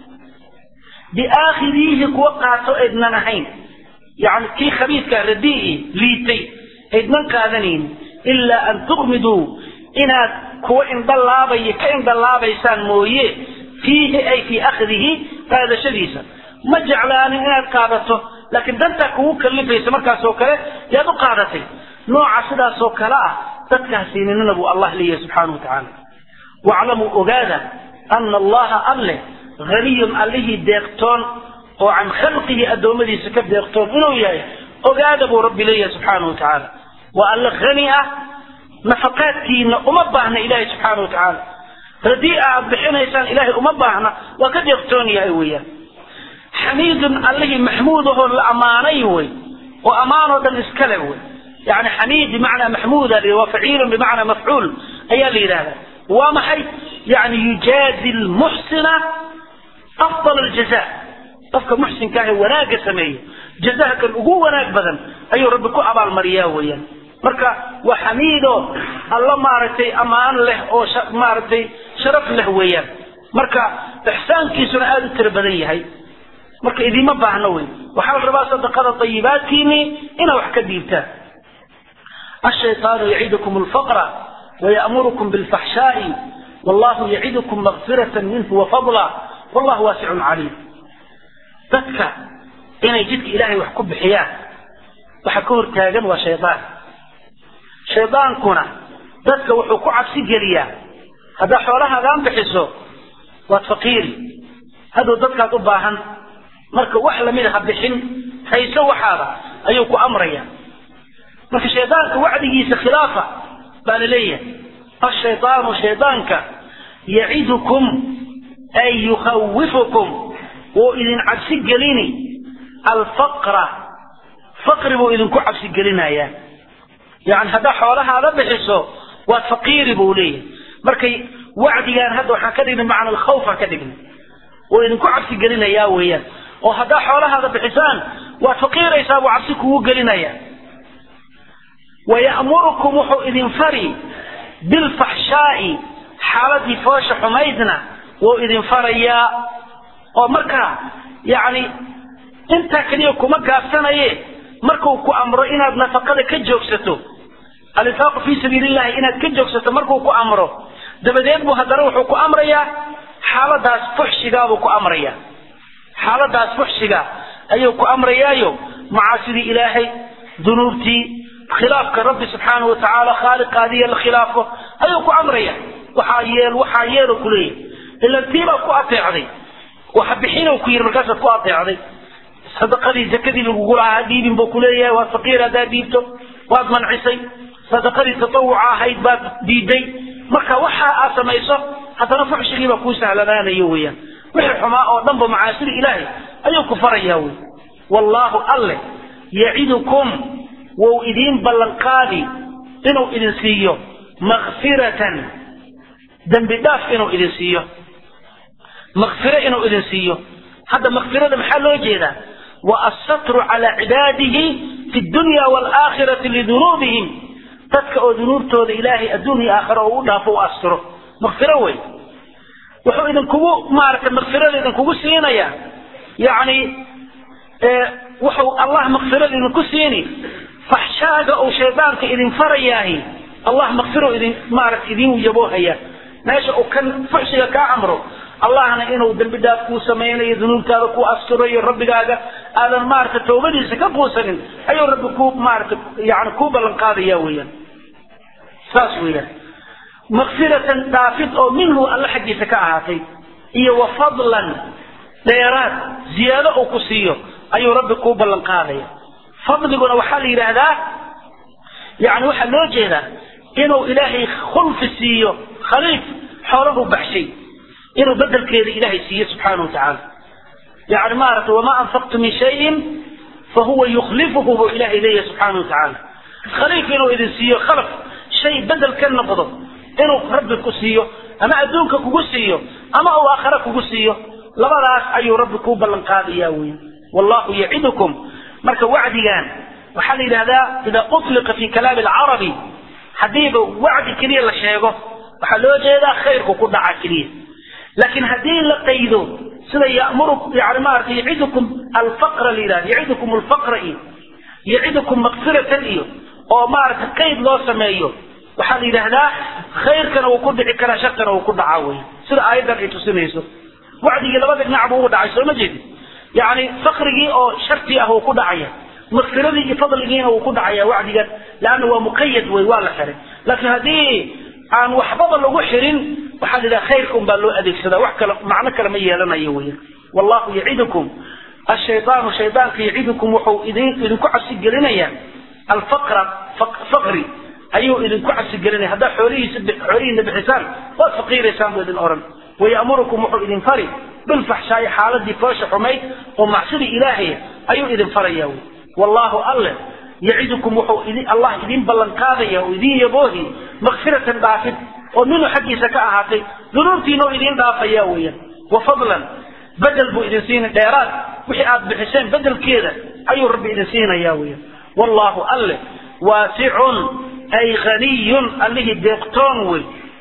biaakhidiihi kuwa qaato aydnan ahayn yani kii khabiidkaa radii'i liitay aydnan qaadanaynin ilaa an tuqmiduu inaad kuwa indhalaabaya ka indhalaabaysaan mooye fiihi ay fii akhdihi qaadashadiisa ma jeclaanin inaad qaadato laakiin dantaa kugu kallifaysa markaasoo kale yaad u qaadatay nooca sidaasoo kale ah dadkaas siininina buu allah leeyahay subxaana wa tacaala waclamuu ogaada ana allaha alle haniyun allihii deeqtoon oo can khalqihi addoommadiisa ka deeqtoon inuu yahay ogaada buu rabbi leeyahay subxaana wa tacaala waa alle hani ah nafaqaadkiina uma baahna ilaahay subxaana wa tacaala radii aad bixinaysaan ilaahay uma baahna waa ka deeqtoon yahay weeyaan xamiidun allihii maxmuud ahoo la ammaanay wey oo ammaanoo dhan iskale wey yani xamiid bimacnaa maxmuuda waa faciilun bimacnaa mafcuul ayaa la yidhahdaa waa maxay yani yujaazi lmuxsina afdal aljaza qofka muxsinka ah ee wanaagga sameeya jazaha kan ugu wanaag badan ayuu rabbi ku abaalmariyaa weeyaan marka waa xamiido alla maaragtay ammaan leh oo maaragtay sharaf leh weeyaan marka ixsaankiisuna aada u tiro badan yahay marka idiima baahno wey waxaa la rabaa sadaqada ayibaadkiini inaa wax ka dhiibtaan الشيطان يعدكم الفقر ويأمركم بالفحشاء والله يعدكم مغفرة منه وفضلا والله واسع عليم dadka inay jidka ilaahay wax ku bixiyaan waxa ka hortaagan waa shaydaan shaydaankuna dadka wuxuu ku cabsi geliyaa haddaa xoolahaagaan bixiso waad faqiiri hadduu dadkaad u baahan marka wax lamid ha bixin hayso waxaada ayuu ku amraya marka shaydaanka wacdigiisa khilaafa baa la leeyahay ashaydaanu shaydaanka yacidukum ay yukhawifukum wuu idin cabsi gelini alfaqra faqri buu idinku cabsi gelinayaa yani haddaa xoolahaada bixiso waad faqiiri buu leeyahay markay wacdigaan hadda waxaan ka dhignay macna alkhawfaan ka dhignay wuu idinku cabsi gelinayaa weeyaan oo haddaa xoolahaada bixisaan waad faqiiraysaa buu cabsi kugu gelinayaa wayamurukum wuxuu idin fari bilfaxshaa'i xaaladii foosha xumaydna wuu idin farayaa oo markaa yacni intaa keliya kuma gaabsanaye markuu ku amro inaad nafaqada ka joogsato alinfaaqu fii sabiili illahi inaad ka joogsato markuu ku amro dabadeed buu haddana wuxuu ku amrayaa xaaladaas fuxshigaabuu ku amraya xaaladaas fuxshiga ayuu ku amrayaayo macaasidii ilaahay dunuubtii khilaafka rabbi subxaanahu watacaala khaaliqaadiya la khilaafo ayuu ku amraya waxaa yeel waxaa yeelo kuleeyahy ilan tiibaa ku ateecday waxa bixinuu ku yidhi markaasaad ku ateecday sadaqadii zakadii lagugu lahaa dhiibin buu kuleeyahay waad faqiir haddaad dhiibto waad mancisay sadaqadii tatawuca ahayd baad diiday marka waxa aad samayso haddana fuxshigiibaa kuu sahlanaanayo weeyaan wixii xumaa oo dhanba macaasida ilaahay ayuu ku farayaa wey wallaahu alle yacidukum wou idiin ballanqaadi inuu idin siiyo makfiratan dembi dhaaf inuu idin siiyo makfiro inuu idin siiyo hadda makfirada maxaa loo jeedaa wa assatru calaa cibaadihi fi dunya waalaakhirati lidunuubihim dadka oo dunuubtooda ilaahay adduun iyo aakhira oo u dhaafo u astiro makfiro wey wuxuu idinkugu maaragtay makfirada idinkugu siinayaa yacni wuxuu allah makfirada idinku siini faxshaaga uu shaydaanka idin farayaahi allah makfiro idin maaragta idin yaboohaya meesha uu kan fuxshiga kaa amro allahna inuu dembi dhaaf kuu samaynayo dunuubtaada ku asturayo rabbigaaga aadan maaragta tawbadiisa ka quusanin ayuu rabbi ku maaragta yani kuu ballan qaadaya weeyaan saas weeyaan makfiratan dhaafid oo minhu alla xaggiisa ka ahaatay iyo wa fadlan dheeraad ziyaado uu ku siiyo ayuu rabbi kuu ballan qaadaya fadliguna waxaa la yidhaahdaa yani waxaa loo jeedaa inuu ilaahay khulfi siiyo khaliif xoolahu baxshay inuu bedelkeeda ilaahay siiyo subxaana wa tacaala yani maaragtay wamaa anfaqtu min shayin fahuwa yukhlifuhu buu ilahay leeyahay subxaana wa tacaala khaliif inuu idin siiyo khalaf shay bedel ka noqdo inuu rabbi ku siiyo ama adduunka kugu siiyo ama uu aakhare kugu siiyo labadaas ayuu rabbi kuu ballan qaadaya wey wallahu yacidukum marka wacdigan waxaa la yidhahdaa idaa utliqa fi kalaami alcarabi haddiiba wacdi keliya la sheego waxaa loo jeedaa khayrku ku dhaca keliya laakiin haddii la qaydo sida yamuru yani maaragtay yacidukum alfaqra la yidhahda yacidukum alfaqra iyo yacidukum makfiratan iyo oo maaragtay qayd loo sameeyo waxaa la yidhaahdaa khayrkana wuu ku dhici karaa sharkana wuu ku dhacaa wey sida aayaddan ay tusinayso wacdigii labada dhinac buu ugu dhacay soo ma jeedin yani fakrigii oo sharti ah wuu ku dhacaya makfiradii iyo fadligiina wuu ku dhacaya wacdigan leanna waa muqayad wey waa la xiray laakiin haddii aan waxbaba lagu xirin waxaa la yidhaha khayrka un baa loo adeegsadaa wax kale macno kale ma yeelanayo weya wallahu yacidukum ashaydaanu shaydaanka yacidukum wuxuu idin idinku cabsi gelinaya alfaqra faqri ayuu idinku cabsi gelinaya haddaa xoolihiisa xoolihiina bixisaan waad faqiiraysaan buu idin oran wayamurukum wuxuu idin fari bilfaxshaa'i xaaladii foosha xumayd oo macsidii ilaahay ayuu idin faraya wy wallahu alle yacidukum wuxuu idin allah idin ballan qaadaya oo idin yaboohi makfiratan dhaafid oo minhu xaggiisa ka ahaatay dunuubtiina oo idin dhaafaya weeyaan wa fadlan bedel buu idin siina dheeraad wixii aad bixiseen bedelkeeda ayuu rabbi idin siinaya weeyaan wallahu alle waasicun ay haniyun allihii deeqtoon wey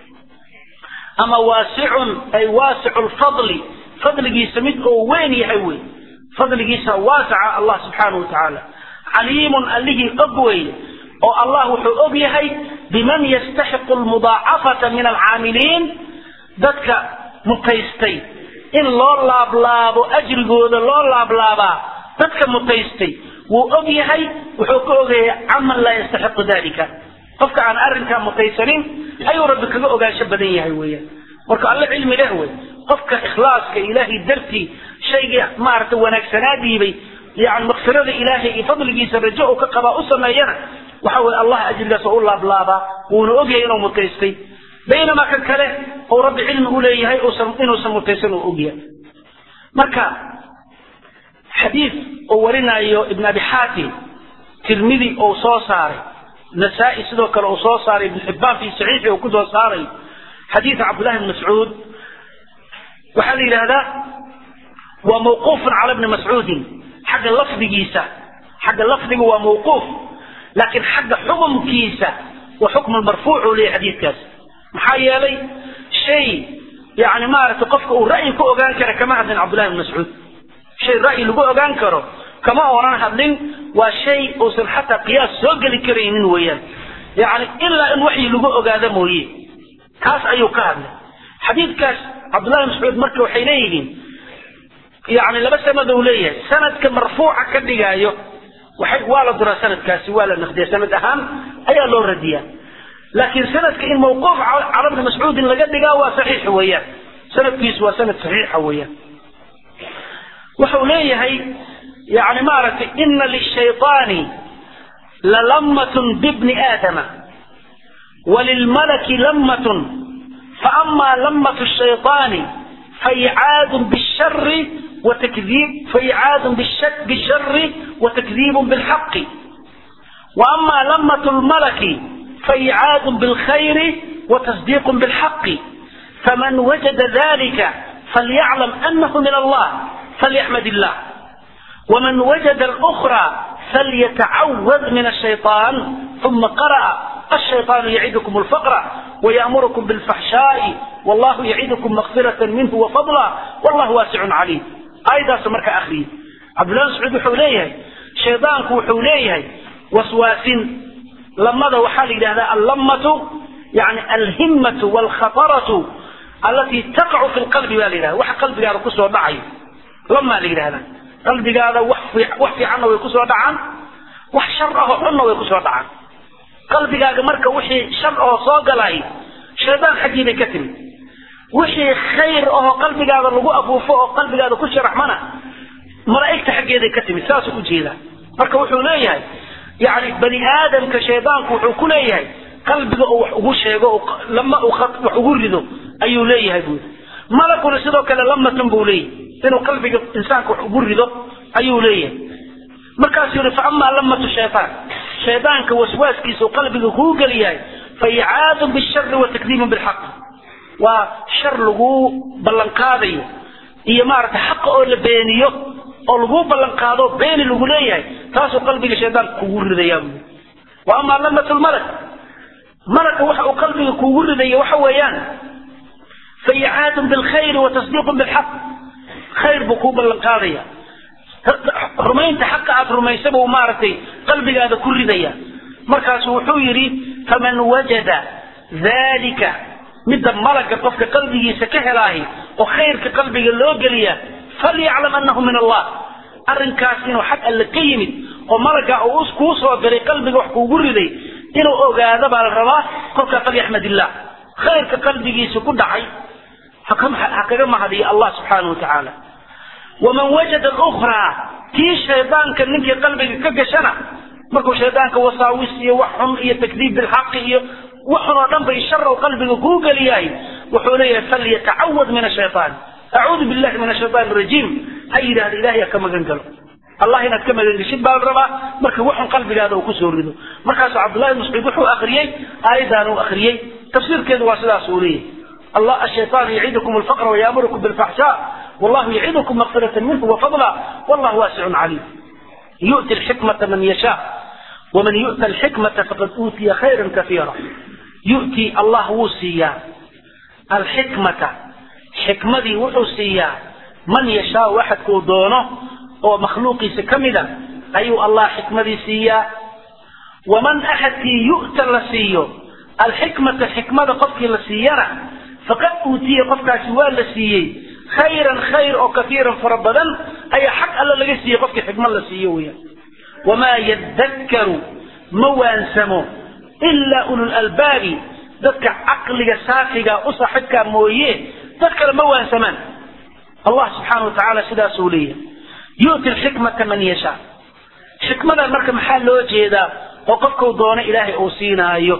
ama waasicun ay waasicu lfadli fadligiisa mid oo weyn yahay wey fadligiisa waasaca allah subxaanahu wa tacaala caliimun allihii og weeye oo allah wuxuu og yahay biman yastaxiqu lmudaacafata min alcaamiliin dadka mutaystay in loo laablaabo ajrigooda loo laablaabaa dadka mutaystay wuu og yahay wuxuu ka ogaya caman laa yastaxiqu dalika qofka aan arrinkaa mutaysanin ayuu rabbi kaga ogaansho badan yahay weeyaan marka alle cilmi leh wey qofka ikhlaaska ilaahay dartii shayga maaragtay wanaagsanaa dhiibay yani makfirada ilaahay iyo fadligiisa rajo uu ka qabaa u sameeyana waxa weye allah ajrigaas oo u laablaabaa wuuna ogyahay inuu mutaystay baynamaa kan kale uu rabbi cilmi u leeyahay inuusan mutaysan uu ogyahay marka xadiid uu warinayo ibn abi xaatim tirmidi uu soo saaray nasaa-i sidoo kale uu soo saaray ibn xibbaan fi saxiixi uu kusoo saaray xadiida cabdullahi bn mascuud waxaa la yidhahdaa waa mawquufun cala bni mascuudin xagga lafdigiisa xagga lafdiga waa mawquuf laakiin xagga xukumkiisa waa xukmu marfuuc uu leeyahy xadiidkaas maxaa yeelay shay yani maaragtay qofka uu ra'yi ku ogaan kara kama hadlin cabdullahi bn mascuud shay ra'yi lagu ogaan karo kama oonan hadlin waa shay uusan xataa qiyaas soo geli karaynin weeyaan yani ilaa in waxyi lagu ogaado mooye kaas ayuu ka hadlay xadiidkaas cabdullahi mascuud marka waxay leeyihiin yani laba sanad uu leeyahay sanadka marfuuca ka dhigaayo waxay waa la duraa sanadkaasi waa la naqdiya sanad ahaan ayaa loo radiyaa laakiin sanadka in mawquuf cala bni mascuudin laga dhigaa waa saxiix weeyaan sanadkiisu waa sanad saxiixa weeyaan wuxuu leeyahay yani maaragtay ina lishayطaani lalamatun bibni aadama walilmalaki lamatun فأما لمة الشيطان فإعاد بالشر وتكذيب فإعاد بالشر, بالشر وتكذيب بالحق وأما لمة الملك فإعاد بالخير وتصديق بالحق فمن وجد ذلك فليعلم أنه من الله فليحمد الله ومن وجد الأخرى فليتعوذ من الشيطان ثم قرأ الشيطان يعدكم الفقر ويأمركم بالفحشاء والله يعدكم مغفرة منه وفضلا والله واسع عليم أيضا سمرك أخي عبد الله سعود حوليه شيطانك وحوليه وسواس لما ذا وحال هذا اللمة يعني الهمة والخطرة التي تقع في القلب والله وح قلبك هذا كسر ضعي لما هذا قلبك هذا وحفي, وحفي عنه ويكسر ضعا وح شره عنه ويكسر ضعا qalbigaaga marka wixii shar oo soo galay shaydaan xaggii bay ka timi wixii khayr oo qalbigaada lagu afuufo oo qalbigaada ku sharaxmana malaa'igta xaggeeday ka timi saasuu ujeedaa marka wuxuu leeyahay yani bani aadamka shaydaanku wuxuu ku leeyahay qalbiga oo wax ugu sheego lama uu wax ugu rido ayuu leeyahay buuri malaguna sidoo kale lamatan buu leeyahay inuu qalbiga insaanka wax ugu rido ayuu leeyahay markaasuu yihi faamaa lamatu shaytaan shaydaanka waswaaskiisa qalbiga kuu geliyahay faicaadun bishari wa takdiibun bilxaq waa shar lagu ballanqaadayo iyo maaragtay xaqa oo la beeniyo oo lagu ballanqaado beeni lagu leeyahay taasuu qalbiga shaydaanka kugu ridayaa buu wa amaa lamatu lmalak malaka waxa uu qalbiga kugu ridaya waxa weeyaan faicaadun bilkhayri wa tasdiiqun bilxaq khayr buu kuu ballanqaadaya rumaynta xaqa aad rumaysa buu maaragtay qalbigaada ku ridaya markaasu wuxuu yidhi faman wajada dalika midda malaga qofka qalbigiisa ka helaahi oo khayrka qalbiga loo geliya falyaclam annahu min allah arrinkaas inuu xag alle ka yimid oo malaga uu kuu soo diray qalbiga wax kuugu riday inuu ogaado baa la rabaa kolkaa falyaxmad illah khayrka qalbigiisa ku dhacay ha kaga mahadiyo allah subxaanahu wa tacaala waman wajada alukhraa tii shaydaanka ninkii qalbiga ka gashana markuu shaydaanka wasaawis iyo wax xun iyo takdiib bilxaqi iyo waxun oo dhan bay sharow qalbiga kuu geliyahay wuxuu leeyahay falyatacawad min ashaytaan acuudu billahi min ashaytaan arajiim ha yidhahda ilahay ha ka magan galo allah inaad ka magan geshid baa la rabaa marka waxun qalbigaada uu kusoo rido markaasuu cabdullahi ibn mascuud wuxuu akhriyey aayaddan uu akhriyey tafsiirkeedu waa sidaas uu leeyahay الله الشيطان يعيدكم الفقر ويأمركم بالفحشاء والله يعيدكم مغفرة منه وفضلا والله واسع عليم يؤتي الحكمة من يشاء ومن يؤتى الحكمة فقد أوتي خيرا كثيرا يؤتي الله وصيا الحكمة حكمة وحسيا من يشاء واحد كودونه هو مخلوقي سكمدا أي الله حكمة سيا ومن أحد يؤتى لسيو الحكمة حكمة قفك لسينا فقد أوتي قفك سوى لسيي خيرا خير أو كثيرا فربدا أي حق ألا لسيي قفك حكمة لسيويا وما يذكر موانسمو إلا أولو الألباب ذكر عقل سافق أصحك مويه ذكر موانسمان الله سبحانه وتعالى سدا سولية يؤتي الحكمة من يشاء حكمة المركة محل وجهدا وقفك دون إلهي أوسينا أيوه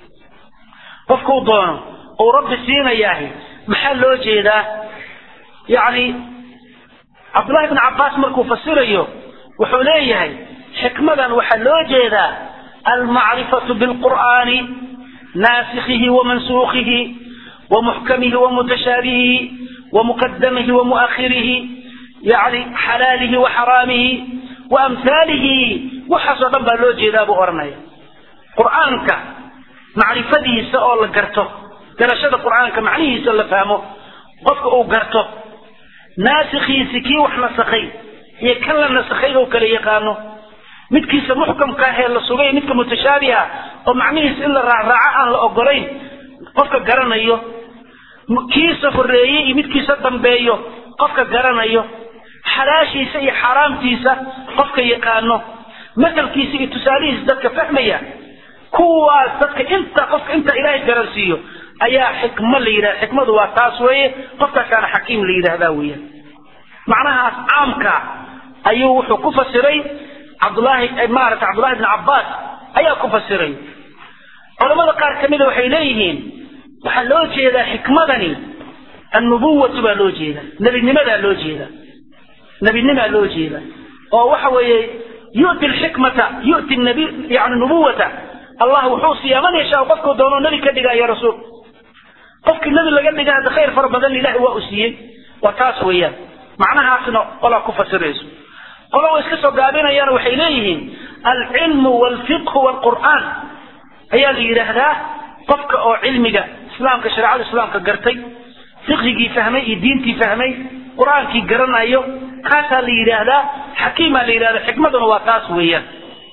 qofkuu doono uu rabbi siinayaahi maxaa loo jeedaa yacni cabdullahi bn cabbaas markuu fasirayo wuxuu leeyahay xikmadan waxaa loo jeedaa almacrifatu bilqur'aani naasikhihi wamansuukhihi wamuxkamihi wamutashaabihihi wamuqadamihi wamu'akhirihi yani xalaalihi waxaraamihi waamhaalihi waxaasoo dhan baa loo jeedaa buu odhanaya qur'aanka macrifadiisa oo la garto garashada qur'aanka macnihiisa la fahmo qofka uu garto naasikhiisi kii wax nasakhay iyo kan la nasakhay oo kala yaqaano midkiisa muxkamka ahee la sugay midka mutashaabiha oo macnihiisa in la raacraaco aan la ogolayn qofka garanayo kiisa horeeye iyo midkiisa dambeeyo qofka garanayo xalaashiisa iyo xaaraamtiisa qofka yaqaano masalkiisa iyo tusaalihiisa dadka fahmaya kuwaas dadka inta qofka inta ilaahay garansiiyo ayaa xikmo la yidhahda xikmadu waa taas weeye qofkaasaana xakiim la yidhahdaa weeyaan macnahaas caamka ayuu wuxuu ku fasiray cabdullaahi maarata cabdullahi bn cabbaas ayaa ku fasiray culamada qaar ka mida waxay leeyihiin waxaa loo jeedaa xikmadani annubuwatu baa loo jeeda nebinimadaa loo jeeda nebinimaa loo jeeda oo waxa weeye yu'ti alxikmata yu'ti nabi yani nubuwata allah wuxuu siiyaa man yashaa qofkuu doono nebi ka dhigaya rasuul qofkii nebi laga dhiga hadda khayr fara badan ilahi waa u siiyey waa taas weeyaan macnahaasna qolaa ku fasirayso qola way iska soo gaabinayaan waxay leeyihiin alcilmu waalfiqhu waalqur'aan ayaa la yidhaahdaa qofka oo cilmiga islaamka shareecada islaamka gartay fiqhigii fahmay iyo diintii fahmay qur-aankii garanayo kaasaa la yidhaahdaa xakiimaa la yidhahdaa xikmaduna waa taas weeyaan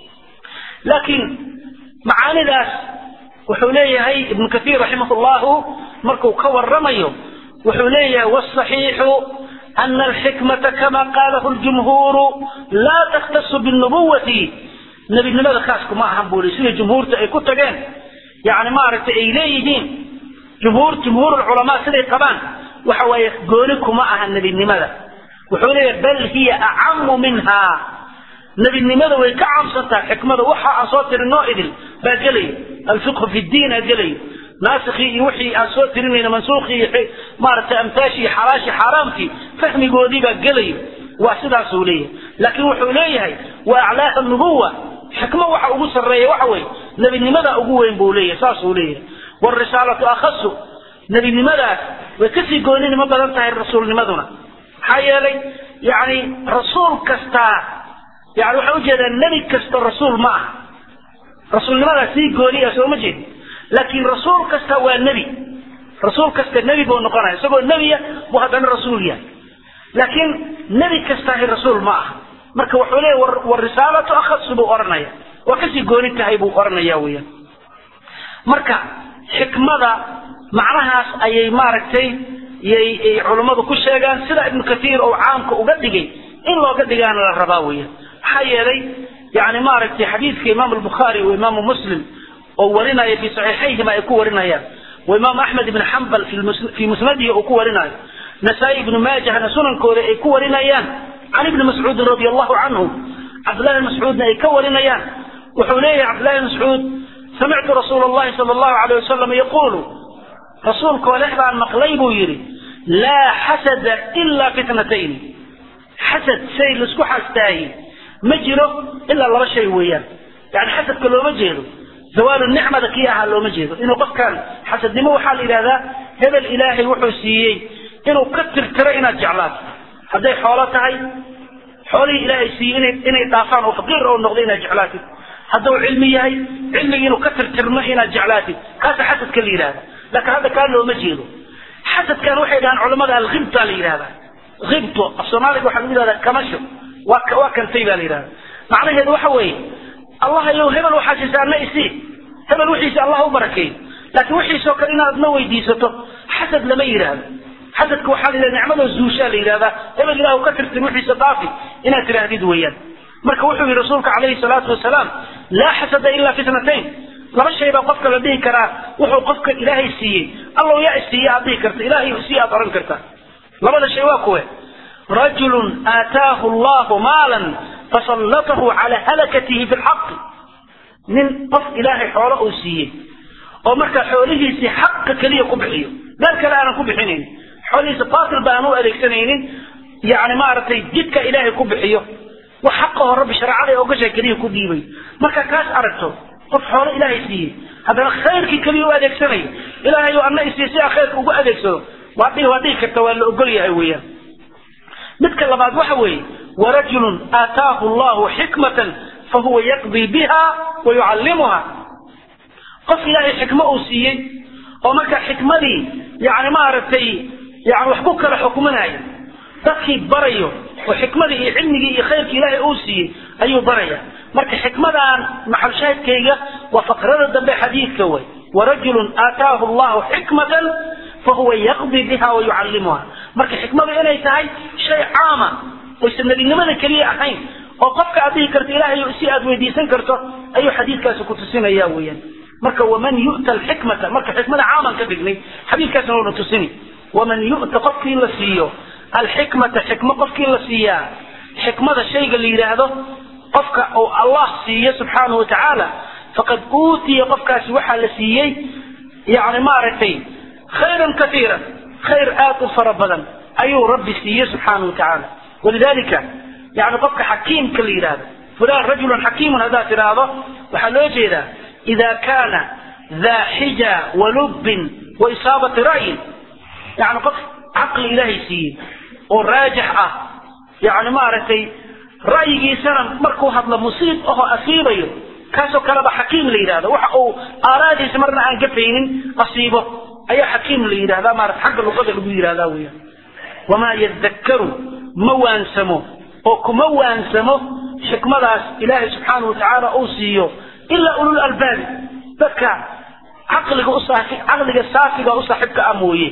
laakiin macaanidaas wuxuu leeyahay ibnu kathiir raximah llahu markuu ka waramayo wuxuu leeyahay wsaxiixu ana alxikmata kama qaalahu ljumhuuru laa takhtasu binubuwati nebinimada khaas kuma ahan buu li sida jumhuurta ay ku tageen yani maaragtay ay leeyihiin jumhuur jumhuur culamaa siday qabaan waxa waaye gooni kuma aha nebinimada wuxuu leeyahay bal hiya acamu minha nebinimada way ka caamsantaha xikmada waxa aan soo tirin noo idin baa gelaya alfiqhu fi diin aa gelaya naasikii iyo wixii aan soo tirinayna mansuukhii iyo maaragtay amtaashii iyo xalaashii xaaraamkii fahmigoodii baa gelaya waa sidaasuu leeyahay laakiin wuxuu leeyahay wa aclaaha nubuwa xikmo waxa ugu sarreeya waxa weeye nebinimada ugu weyn buu leeyahay saasuu leeyahay wاrisaalatu akhasu nebinimadaas way kasii gooninimo badan tahay rasuulnimaduna maxaa yeelay yani rasuul kastaa yani waxaa ujeedaa nebi kasta rasuul ma aha rasuulnimadaas sii gooni ah sooma jeed laakiin rasuul kasta waa nebi rasuul kasta nebi buu noqonaya isagoo nebiya buu haddana rasuul yahay laakiin nebi kastaahi rasuul ma aha marka wuxuu leeya warisaalatu akhasu buu odhanaya waa kasii gooni tahay buu odhanaya weeyaan marka xikmada macnahaas ayay maaragtay yay culummadu ku sheegaan sida ibnu kathiir oo caamka uga dhigay in looga dhigaana la rabaa weya maxaa yeelay yani maaragtay xadiidka imaam albukhaari wa imaamu muslim oo warinaya fi saxiixayhima ay ku warinayaan wa imaam axmed ibn xambal fii musnadihi uu ku warinayo nasaa-i ibnu maajahna sunankooda ay ku warinayaan can ibni mascuudin radi allahu canhu cabdillahi bn mascuudna ay ka warinayaan wuxuu leeyahay cabdillahi bn mascuud samictu rasuula allahi sala allahu alayh wasalam yaquulu rasuulkoo leh baan maqlay buu yidhi laa xasada ilaa fitnatayni xasad shay laisku xastaaye ma jiro ilaa laba shay weeyaan yani xasadka looma jeedo zawaalu nicmada kii ahaa looma jeedo inuu qofkan xasadnimo waxaa la yidhahdaa hebel ilaahay wuxuu siiyey inuu ka tirtiro inaad jeclaato hadday xoolo tahay xoolihii ilaahay siiyey inay inay dhaafaan oo faqiir oo noqdo inaad jeclaatid hadduu cilmi yahay cilmigii inuu ka tirtirmo inaad jeclaatid kaasa xasadka la yidhahda laakiin hadda kaa looma jeedo xasadkan waxay dhahaan culamada alkhibta la yidhahdaa khibto af soomaaliga waxaa lagu yidhahdaa kamasho waa waa kantay baa la yidhahda macnaheedu waxa weeye allah yow hebel waxaa siisa adna isii hebel wixiisa allah u barakeeyo laakiin wixiisoo kale inaad adna weydiisato xasad lama yidhaahdo xasadka waxaa la yidhahda nicmadoo zuushaa la yidhahdaa hebel ilahu ka tirtir wixiisa dhaafi inaad tidhaahdid weeyaan marka wuxuu yihi rasuulka calayhi salaatu wasalaam laa xasada ilaa fitnatayn laba shay baa qofka la dhihi karaa wuxuu qofka ilaahay siiyey allow yaa isiiye aad dhihi karta ilaahay sii aad oran kartaa labada shay waa kuwe rajulun aataahu allahu maalan fasallatahu calaa halakatihi fi lxaqi nin qof ilaahay xoolo uu siiyey oo marka xoolihiisii xaqa keliya ku bixiyo meel kale aanan ku bixinaynin xoolihiisa baatil ba aan u adeegsanaynin yani maaragtay jidka ilaahay ku bixiyo wax xaqaho rabbi shareecada ee ogashay keliya ku dhiibay marka kaas aragto qof xoolo ilaahay siiyey haddana khayrkii keliya u adeegsanayo ilaahay oo anna isiiye si aa khayrka ugu adeegsado waa dhihi waa dhihi karta waa la ogol yahay weeyaan midka labaad waxa weeye warajulun aataahu allahu xikmatan fahuwa yaqdii biha wa yucallimuha qof ilaahay xikmo uu siiyey oo marka xikmadii yani maaragtay yani wax ku kala xukuminayo dadkii barayo oo xikmadii iyo cilmigii iyo khayrkii ilaahay uu siiyey ayuu baraya marka xikmadaan maxalshaahidkayga waa faqrada dambe xadiidka way warajulun aataahu allahu xikmatan fahuwa yaqdii biha wa yucallimuha marka xikmadu inay tahay shay caama oysan nebinimada keliya ahayn oo qofka aad dhihi karto ilaahay si aad weydiisan karto ayuu xadiidkaasi ku tusinaya weeyaan marka waman yu'ta alxikmata marka xikmada caaman ka dhignay xadiidkaasna wauna tusini waman yu'ta qofkii la siiyo alxikmata xikmo qofkii la siiyaa xikmada shayga la yidhaahdo qofka uu allah siiyo subxaanahu watacaala faqad uutiya qofkaasi waxaa la siiyey yani maaragtay khayran kaiiran khayr aad u fara badan ayuu rabbi siiye subxaana wa tacaala walidalika yani qofka xakiimka la yidhahdo fulan rajulun xakiimun haddaad tidhaahdo waxaa loo jeedaa ida kaana daa xija walubbin wa isaabati ra'yin yani qof caqli ilaahay siiyey oo raajix ah yani maaragtay ra'yigiisana markuu hadlo musiib ahoo asiibayo kaasoo kaleba xakiim la yidhahdo waxa uu aaraadiisa marna aan gafaynin asiibo ayaa xakiim la yidhahdaa maarata xagga luqada lagu yidhahdaa weeyaan wamaa yadakkaru ma waansamo oo kuma waansamo xikmadaas ilaahay subxaana wa tacaala uu siiyo ilaa ulul albaabi dadka caqliga u caqliga saafiga u saaxiibka ah mooye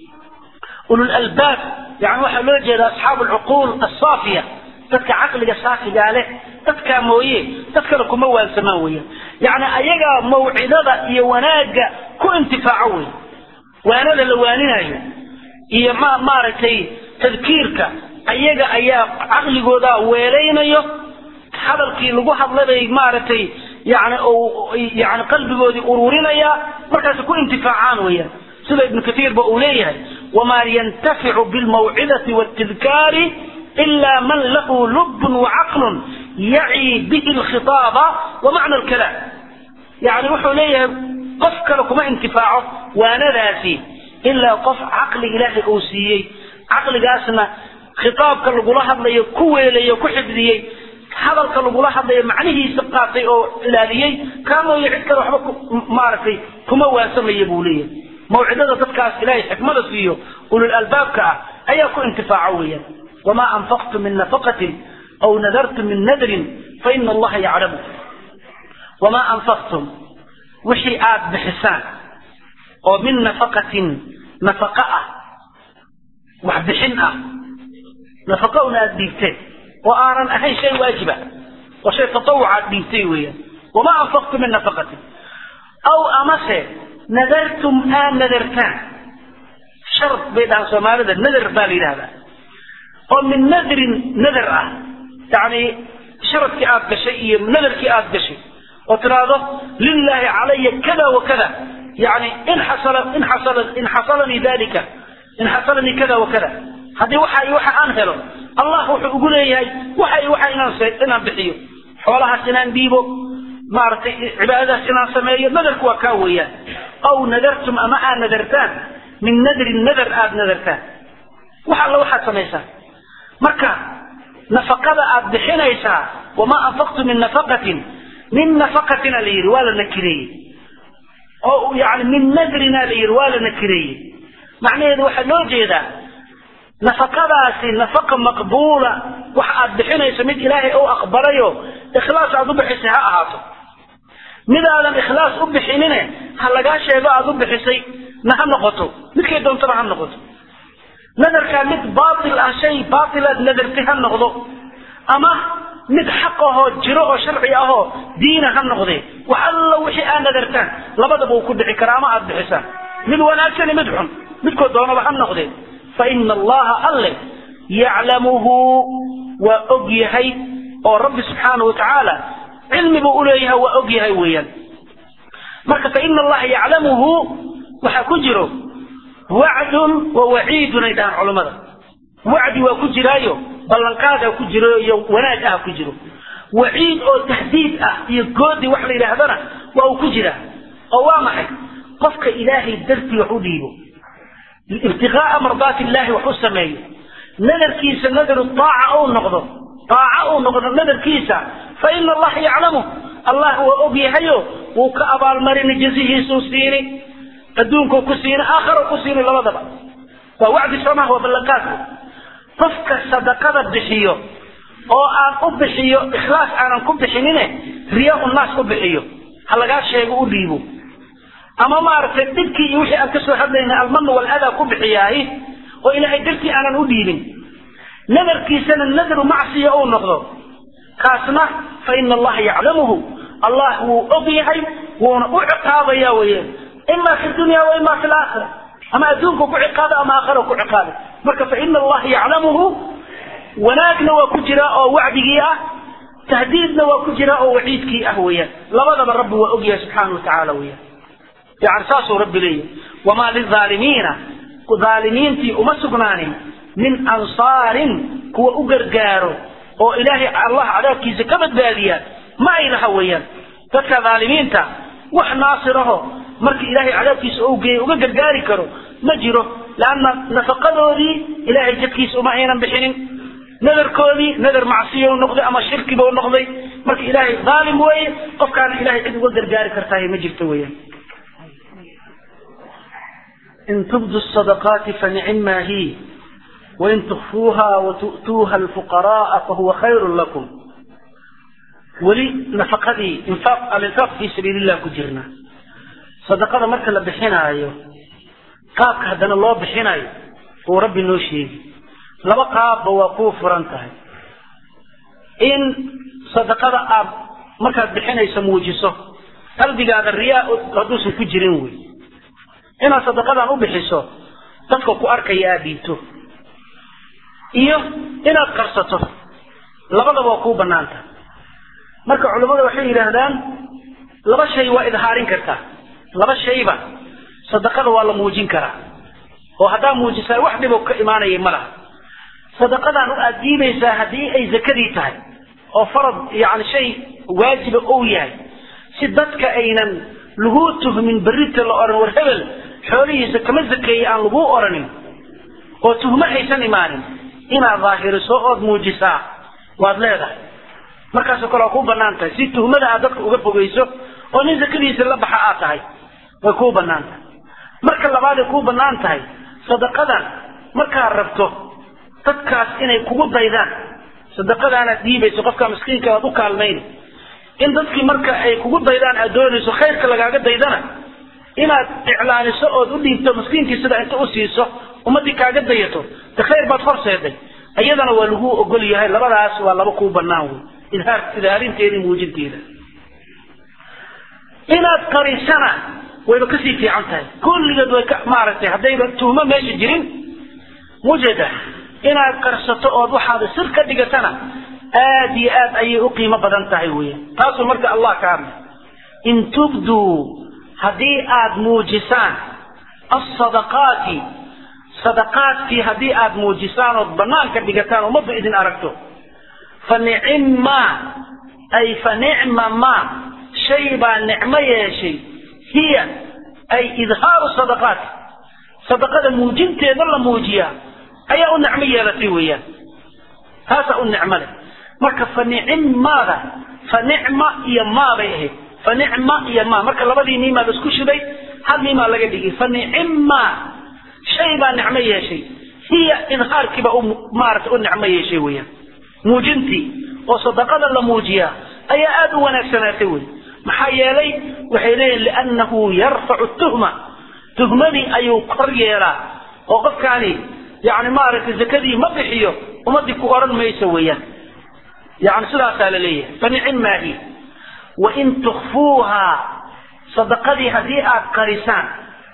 ulul albaab yani waxaa loo jeeda asxaabu alcuquul asaafiya dadka caqliga saafigaa leh dadkaa mooye dad kale kuma waansamaan weeyaan yani ayagaa mawcidada iyo wanaagga ku intifaaco wey waanada la waaninayo iyo ma maaragtay tadkiirka ayaga ayaa caqligooda weelaynayo hadalkii lagu hadlabay maaragtay yani yani qalbigoodii ururinaya markaas ku intifaacaan weeyaan sida ibnu kaiir ba uu leeyahay wamaa yantaficu bilmawcidati wاtidkaari ila man lahu lubun wacaqlun yaci bihi lkhitaaba wa macna lkalaam yani wuxuu leeyahay qof kale kuma intifaaco waanadaasi ilaa qof caqli ilaahay uu siiyey caqligaasna khitaabka lagula hadlayo ku weelayo ku xifdiyey hadalka lagula hadlayo macnihiisa qaatay oo ilaaliyey kaamooyo cid kale waxba maaragtay kuma waasamaya buu leeyahay mawcidada dadkaas ilaahay xikmada siiyo ulul albaabka ah ayaa ku intifaaco weeyaan wamaa anfaqtum min nafaqatin aw nadartum min nadrin faina allaha yaclamu wamaa anfaqtum wixii aad bixisaan oo min nafaqatin nafaqa ah wax bixin ah nafaqa una aad dhiibteen oo aanan ahayn shay waajiba oo shay tatawuc aad dhiibtay weeyaan wamaa anfaqtum min nafaqatin aw amase nadartum aad nadartaan shard bay dhahaan soomaalida nadar baa la yidhahdaa oo min nadrin nadar ah yani sharadkii aad gashay iyo nadarkii aad gashay oo tiraahdo lilaahi calaya kada wa kada yani in xasala in xasala in xasalanii dalika in xasalanii kada wa kada haddii waxa iyo waxa aan helo allah wuxuu ugu leeyahay waxa iyo waxa inaan inaan bixiyo xoolahaas inaan dhiibo maaragtay cibaadadaas inaan sameeyo nadarku waa kaa weeyaan aw nadartum ama aad nadartaan min nadrin nadar aad nadartaan wax alla waxaad samaysaan marka nafaqada aad bixinaysaa wamaa anfaqtu min nafaqatin min nafaqatina la yidhi waa la nakireeyey oo yani min nadrina la yidhi waa la nakireeyey macnaheedu waxaa loo jeedaa nafaqadaasi nafaqa maqbuula wax aad bixinayso mid ilaahay u aqbalayo ikhlaas aad u bixisay ha ahaato midaadan ikhlaas u bixinine ha lagaa sheego aad u bixisay na ha noqoto midkay doontaba ha noqoto nadarkaa mid baatil ah shay baatil aad nadartay ha noqdo ama mid xaq ahoo jiro oo sharci ahoo diina ha noqdee wax alla wixii aad nadartaan labadaba uu ku dhici karaa ama aad bixisaan mid wanaagsani mid xun midkood doonaba ha noqdee fa ina allaha alle yaclamuhu waa og yahay oo rabbi subxaanahu watacaala cilmi buu uleeyahay waa og yahay weeyaan marka fa ina allaha yaclamuhu waxaa ku jiro wacdun wa waciidun ay dhahaan culammada wacdi waa ku jiraayo ballanqaadaa ku jiro iyo wanaag ah ku jiro waciid oo tahdiid ah iyo goodi wax la yidhaahdana waa uu ku jiraa oo waa maxay qofka ilaahay dartii wax u dhiibo ibtiqaa'a mardaati illaahi wax u sameeyo nadarkiisa nadaru taaca uu noqdo taaca uu noqdo nadarkiisa fa ina allaha yaclamu allah waa og yahayo wuu ka abaalmarini jazihiisuu siini adduunkuu ku siini aakharo ku siini labadaba waa wacdi soomaha waa ballanqaadku qofka sadaqada bixiyo oo aan u bixiyo ikhlaas aanan ku bixinine riyaa naas u bixiyo ha lagaa sheego u dhiibo ama maaragtay dhibkii iyo wixii aan ka soo hadlayna almanu waladaa ku bixiyaahi oo ilaahay dartii aanan u dhiibin nadarkiisana nadaru macsiya uu noqdo kaasna fa ina allaha yaclamuhu allah wuu og yahay wuuna u ciqaabaya weeyaan ima fi dunya wa ima fi laakhira ama adduunku ku ciqaaba ama aakhira ku ciqaaba marka fa ina allaha yaclamuhu wanaagna waa ku jiraa oo wacdigii ah tahdiidna waa ku jiraa oo waciidkii ah weeyaan labadaba rabbi waa ogyahay subxaana wa tacaala weeyaan yani saasuu rabbi leeyahy wamaa lilaalimiina aalimiintii uma sugnaanin min ansaarin kuwa u gargaaro oo ilaahay allah cadaabkiisa ka badbaadiya ma ay laha weeyaan dadka dhaalimiinta wax naasiraho markii ilaahay cadaabkiisa ou geeyay uga gargaari karo ma jiro leanna nafaqadoodii ilaahay jadkiisa uma aynan bixinin nadarkoodii nadar macsiya u noqday ama shirkiba u noqday marka ilaahay dhaalim weeye qofkaana ilahay cid uga gargaari kartahay ma jirto weeyaan in tubdu sadaqaati fanicima hi wain tukfuuha watu'tuuha alfuqara'a fahuwa khayrun lakum weli nafaqadii infaaq alinfaaq fi sabiilillah ku jirna sadaqada marka la bixinaayo qaabka haddana loo bixinayo uu rabbi noo sheegi laba qaabba waa kuu furan tahay in sadaqada aad markaad bixinayso muujiso qalbigaada riyaa hadduusan ku jirin wey inaad sadaqadan u bixiso dadka ku arkaya aad dhiibto iyo inaad qarsato labadaba waa kuu banaanta marka culimmada waxay yidhaahdaan laba shay waa idhaarin kartaa laba shayba sadaqada waa la muujin karaa oo haddaa muujisaa wax dhibo ka imaanaya ma laha sadaqadan aad diibaysaa haddii ay zakadii tahay oo farad yani shay waajiba ou yahay si dadka aynan laguu tuhmin berrita la odhan war hebel xoolihiisa kama zakeeye aan laguu odhanin oo tuhmo aysan imaanin inaad daahiriso ood muujisaa waad leedahay markaasoo kale waa kuu banaan tahay si tuhmada aad dadka uga fogeyso oo nin zakadiisa la baxa aad tahay way kuu banaan tahay marka labaad ay kuu banaan tahay sadaqadan markaad rabto dadkaas inay kugu daydaan sadaqadaanaad dhiibayso qofka miskiinka aad u kaalmayn in dadkii marka ay kugu daydaan aad doonayso khayrka lagaaga daydana inaad iclaaniso ood u dhiibto miskiinkii sida inta u siiso ummadii kaaga dayato de khayr baad horseeday iyadana waa lagu ogol yahay labadaas waa laba kuu banaan wey idhaar idhaarinteeda muujinteeda inaad qarisana wayba kasii fiican tahay kulligeed way ka maaragtay haddayba tuhmo meesha jirin mujeda inaad qarsato ood waxaada sir ka dhigatana aad iyo aad ayay u qiimo badan tahay weya taasuu marka allah ka hadlay in tubduu haddii aad muujisaan asadaqaati sadaqaadkii haddii aad muujisaan ood banaanka dhigataan ummaddu idin aragto fa nicimma ay fa nicma ma shay baa nicmo yeeshay hiya ay idhaaru sadaqaati sadaqada muujinteeda la muujiyaa ayaa u nicmo yeelatay weeyaan taasaa u nicmo leh marka fa nicimmaada fa nicma iyo maa bay ahayd fa nicma iyo maa marka labadii niimaa la isku shiday hal niimaa laga dhigay fa nicimma shay baa nicmo yeeshay hiya idhaarkiiba maarata u nicmo yeeshay weeyaan muujintii oo sadaqada la muujiyaa ayaa aada u wanaagsanaatay wey maxaa yeelay waxay leeyihin liannahu yarfacu tuhma tuhmadii ayuu kor yeelaa oo qofkaani yani maaragtay zakadii ma bixiyo ummadii ku odhan mayso weeyaan yani sidaasaa la leeyahay fa nicimaahi wain tukfuuha sadaqadii haddii aad qarisaan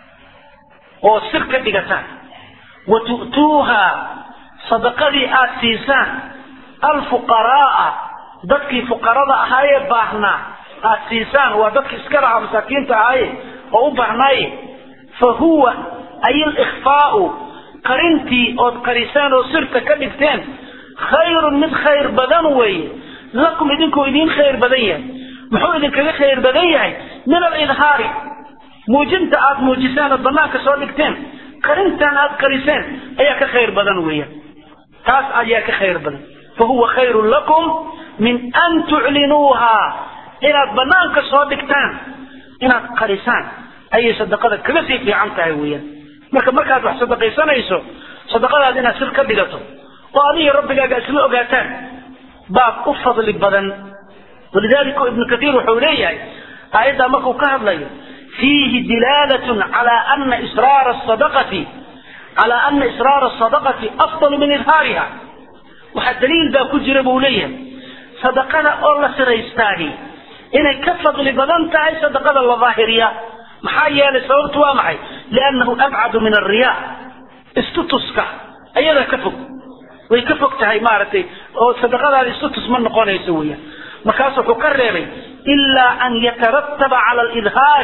oo sir ka dhigataan wa tu'tuuha sadaqadii aad siisaan alfuqaraaa dadkii fuqarada ahaayee baahnaa aad siisaan waa dadki iska lahaa masaakiinta ahaaye oo u baahnaaye fa huwa ay alikhfaau qarintii ood qarisaan oo sirta ka dhigteen khayrun mid khayr badan weeye lakum idinkuu idiin khayr badan yahay muxuu idinkaga khayr badan yahay min alidhaari muujinta aad muujisaan ood banaanka soo dhigteen qarintan aad qariseen ayaa ka khayr badan weeyaan taas ayaa ka khayr badan fa huwa khayrun lakum min an tuclinuuha inaad banaanka soo dhigtaan inaad qarisaan ayay sadaqada kaga sii fiican tahay weeyaan marka markaad wax sadaqaysanayso sadaqadaad inaad sir ka dhigato oo adiga rabbigaaga isla ogaataan baad u fadli badan walidalika ibnu kathiir wuxuu leeyahay aayaddaa markuu ka hadlayo fiihi dilaalatun calaa ana israara asadaqati calaa ana israara asadaqati afdalu min idhaariha waxaa daliil baa ku jira buu leeyahay sadaqada oo la siraystaahi inay ka fadli badan tahay sadaqada la daahiriya maxaa yeelay sababtu waa maxay liannahu abcadu min alriya istutuska ayadaa ka fog way ka fog tahay maaragtay oo sadaqadaada istutus ma noqonayso weeyaan markaas wuxuu ka reebay ilaa an yatarattaba cala alidhaari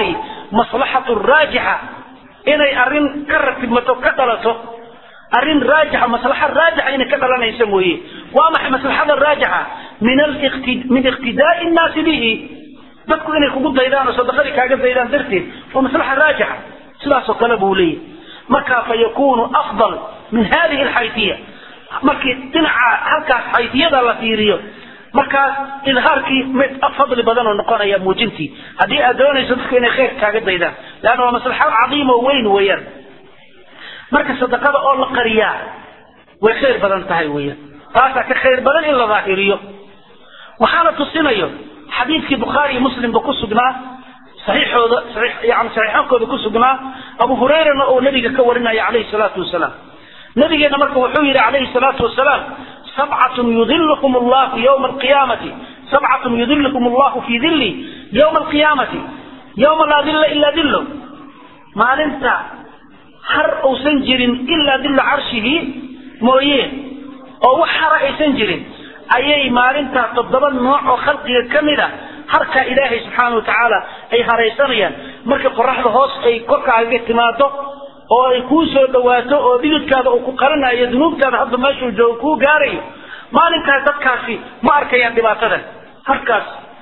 maslaxatu raajixa inay arrin ka ratibmato ka dhalato arrin raajixa maslaxa raajixa inay ka dhalanaysa mooye waa maxay maslaxada raajixa min aliqti min iqtidaai nnaasi bihi dadku inay kugu daydaan oo sadaqadii kaaga daydaan darteed waa maslaxa raajixa sidaasoo kale buu leeyahy marka fa yakunu afdal min hadihi alxaytiya markii dhinaca halkaas xaytiyada la fiiriyo markaas idhaarkii mid fadli badan oo noqonaya muujintii haddii aad doonayso dadku inay khayr kaaga daydaan leanna waa maslaxa cadiima oo weyn weeyaan marka sadaqada oo la qariyaa way khayr badan tahay weeyaan taasaa ka khayr badan in la daahiriyo waxaana tusinayo xadiidkii bukhaari iyo muslimba ku sugnaa saxiixooda yani saxiixoonkooda ku sugnaa abu hurayrana oo nabiga ka warinaya calayhi salaatu wasalaam nabigeena marka wuxuu yidhi calayhi salaatu wasalaam sabcatun yudilukum allahu yowma alqiyaamati sabcatun yudilukum allahu fii dilli yowma alqiyaamati yowma laa dilla ilaa dillo maalinta har uusan jirin ilaa dilla carshihi mooye oo wax hara aysan jirin ayay maalintaa toddoba nooc oo khalqiga ka mid a harkaa ilaahay subxaana wa tacaala ay haraysanayaan marka qoraxda hoos ay korkaaga timaado oo ay kuu soo dhawaato oo dhididkaada uu ku qaranayo dunuubtaada hadda meeshuu joogo kuu gaarayo maalinkaas dadkaasi ma arkayaan dhibaatadan harkaas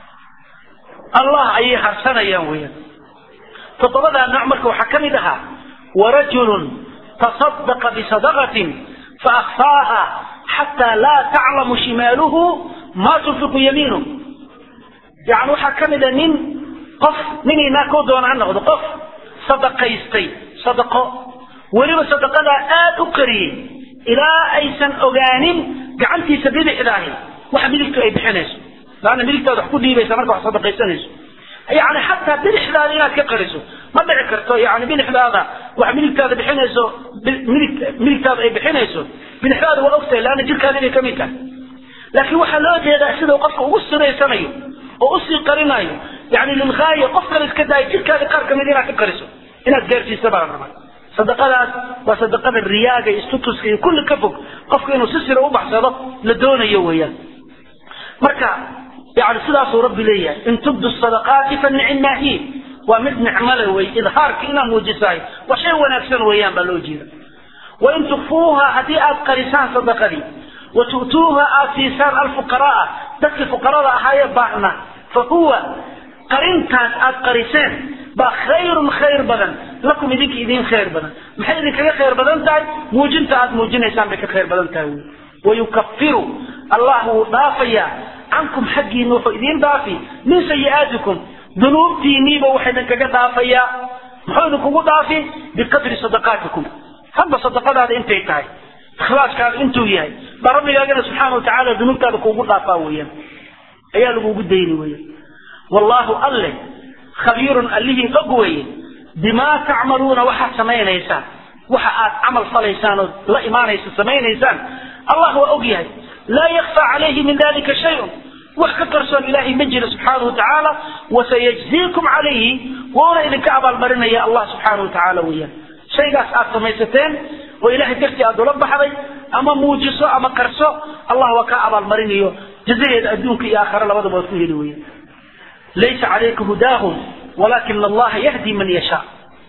allah ayay harsanayaan weeyaan toddobadaa nooc marka waxaa ka mid ahaa warajulun tasadaqa bisadaqatin faakfaaha xataa laa taclamu shimaaluhu maa tunfiqu yamiinu yani waxaa ka mid a nin qof ninaynaa koo doona ha noqdo qof sadaqaystay sadaqo weliba sadaqadaa aada u qariyey ilaa aysan ogaanin gacantiisa bidixdaahi waxa midigtu ay bixinayso laanna midigtaada wax ku dhiibaysa marka wax sadaqaysanayso yani xataa bidixdaada inaad ka qariso ma dhici karto yani bidixdaada wax midigtaada bixinayso midig midigtaada ay bixinayso bidixdaada waa ogtahay laanna jirkaada inay kamid tahay laakiin waxaa loo jeedaa sida qofka ugu siraysanayo oo usii qarinayo yani lilghaaya qof kale iska daayo jirkaada qaar kamid inaad ka qariso inaad gaarsiisa baa la rabaa sadaqadaas waa sadaqada riyaaga iyo istutuska iyo kulli ka fog qofka inuu si sira u baxsado la doonayo weeyaan marka yani sidaasuu rabbi leeyahay in tubdu sadaqaati fa nicmaa hi waa mid nicmale wey idhaarka inaad muujisahay waa shay wanaagsan weeyaan baa loo jeeda wain tukfuuha haddii aad qarisaan sadaqadii wa tu'tuuha aad siisaan alfuqara'a dadkii fuqarada ahaayee baahna fa huwa qarintaas aad qariseen baa khayrun khayr badan lakum idinka idin khayr badan maxay idinkaga khayr badan tahay muujinta aad muujinaysaan bay ka khayr badan tahay wy wayukafiru allah wuu dhaafayaa cankum xaggiina wuxuu idiin dhaafi min sayi'aatikum dunuubtiiniiba waxa idinkaga dhaafayaa muxuu idinkugu dhaafi biqadri sadaqaatikum hadba sadaqadaada intay tahay ikhlaaskaada intuu yahay baa rabbigaagana subxaana watacaala dunuubtaada kuugu dhaafaa weeyaan ayaa lagugu dayni weeyaan wallaahu alle khabiirun allihii og weeye bimaa tacmaluuna waxaad samaynaysaan waxa aad camal falaysaan oo la imaanaysa samaynaysaan allah waa og yahay laa yakfaa calayhi min dalika shayun wax ka qarsoon ilaahay ma jiro subxaanahu watacaala wasayajziikum calayhi wuuna idinka abaalmarinaya allah subxaanahu watacaala weeyaan shaygaas aad samaysateen oo ilahay dartii aad ula baxday ama muujiso ama qarso allah waa kaa abaalmarinayo jazaheeda adduunka iyo aakhare labadaba waad ku heli weeyaan laysa calayka hudaahum walaakina allaha yahdi man yashaa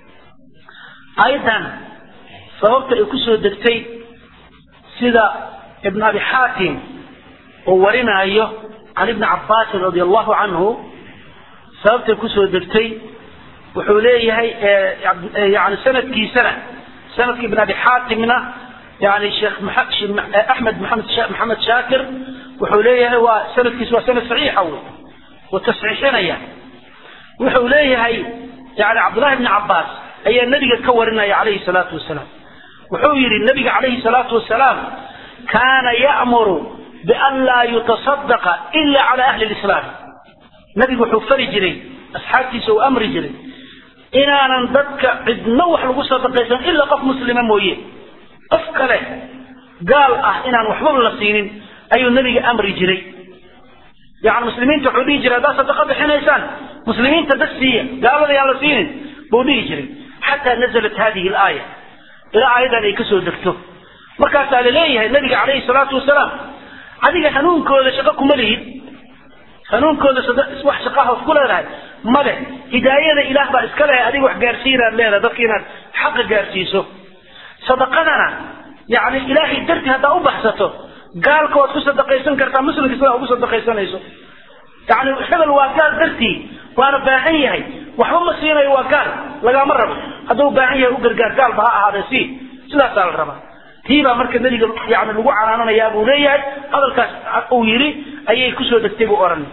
aayaddan sababta ay ku soo degtay sida ibn abi xaatim uu warinaayo can ibni cabbaasin radia allahu canhu sababtay kusoo degtay wuxuu leeyahay yani sanadkiisana sanadka ibn abi xaatimna yani sheekh axmed maxamed maxamed shaakir wuxuu leeyahay waa sanadkiisa waa sanad saxiixa wey wuu tasxiixinaya wuxuu leeyahay yani cabdullahi bni cabbaas ayaa nebiga ka warinaya calayhi salaatu wasalaam wuxuu yidhi nebiga calayhi salaatu wasalaam kaana ya'muru bian laa yutasadaqa ila cala ahli lislaam nebigu wuxuu fari jiray asxaabtiisa uu amri jiray inaanan dadka cidno wax lagu sadaqaysan ilaa qof muslima mooye qof kale gaal ah inaan waxbaba la siinin ayuu nebiga amri jiray yani muslimiinta wuxuu dhihi jiray haddaad sadaqa bixinaysaan muslimiinta dad siiya gaalada yaan la siinin buu dhihi jiray xataa nazalat hadihi alaaya ilaa aayadan ay kasoo degto markaasaa laleeyahay nabiga calayhi salaatu wasalaam adiga hanuunkooda shaqo kuma lihid hanuunkooda wax shaqahood ku leedahay male hidaayada ilaah baa iska leh adiga wax gaarsiinaad leedahay dadka inaad xaqa gaarsiiso sadaqadana yani ilaahay dartii haddaa u baxsato gaalka waad ku sadaqaysan kartaa muslimka sidaa ugu sadaqaysanayso yani hebel waa gaal dartii waana baahan yahay waxba ma siinayo waa gaal lagama rabo hadduu baahan yahay u gargaar gaalba ha ahaadee si sidaasaa la rabaa tii baa marka nebiga yani lagu canaananayaa buu leeyahay hadalkaas uu yidhi ayay kusoo degtay buu odhan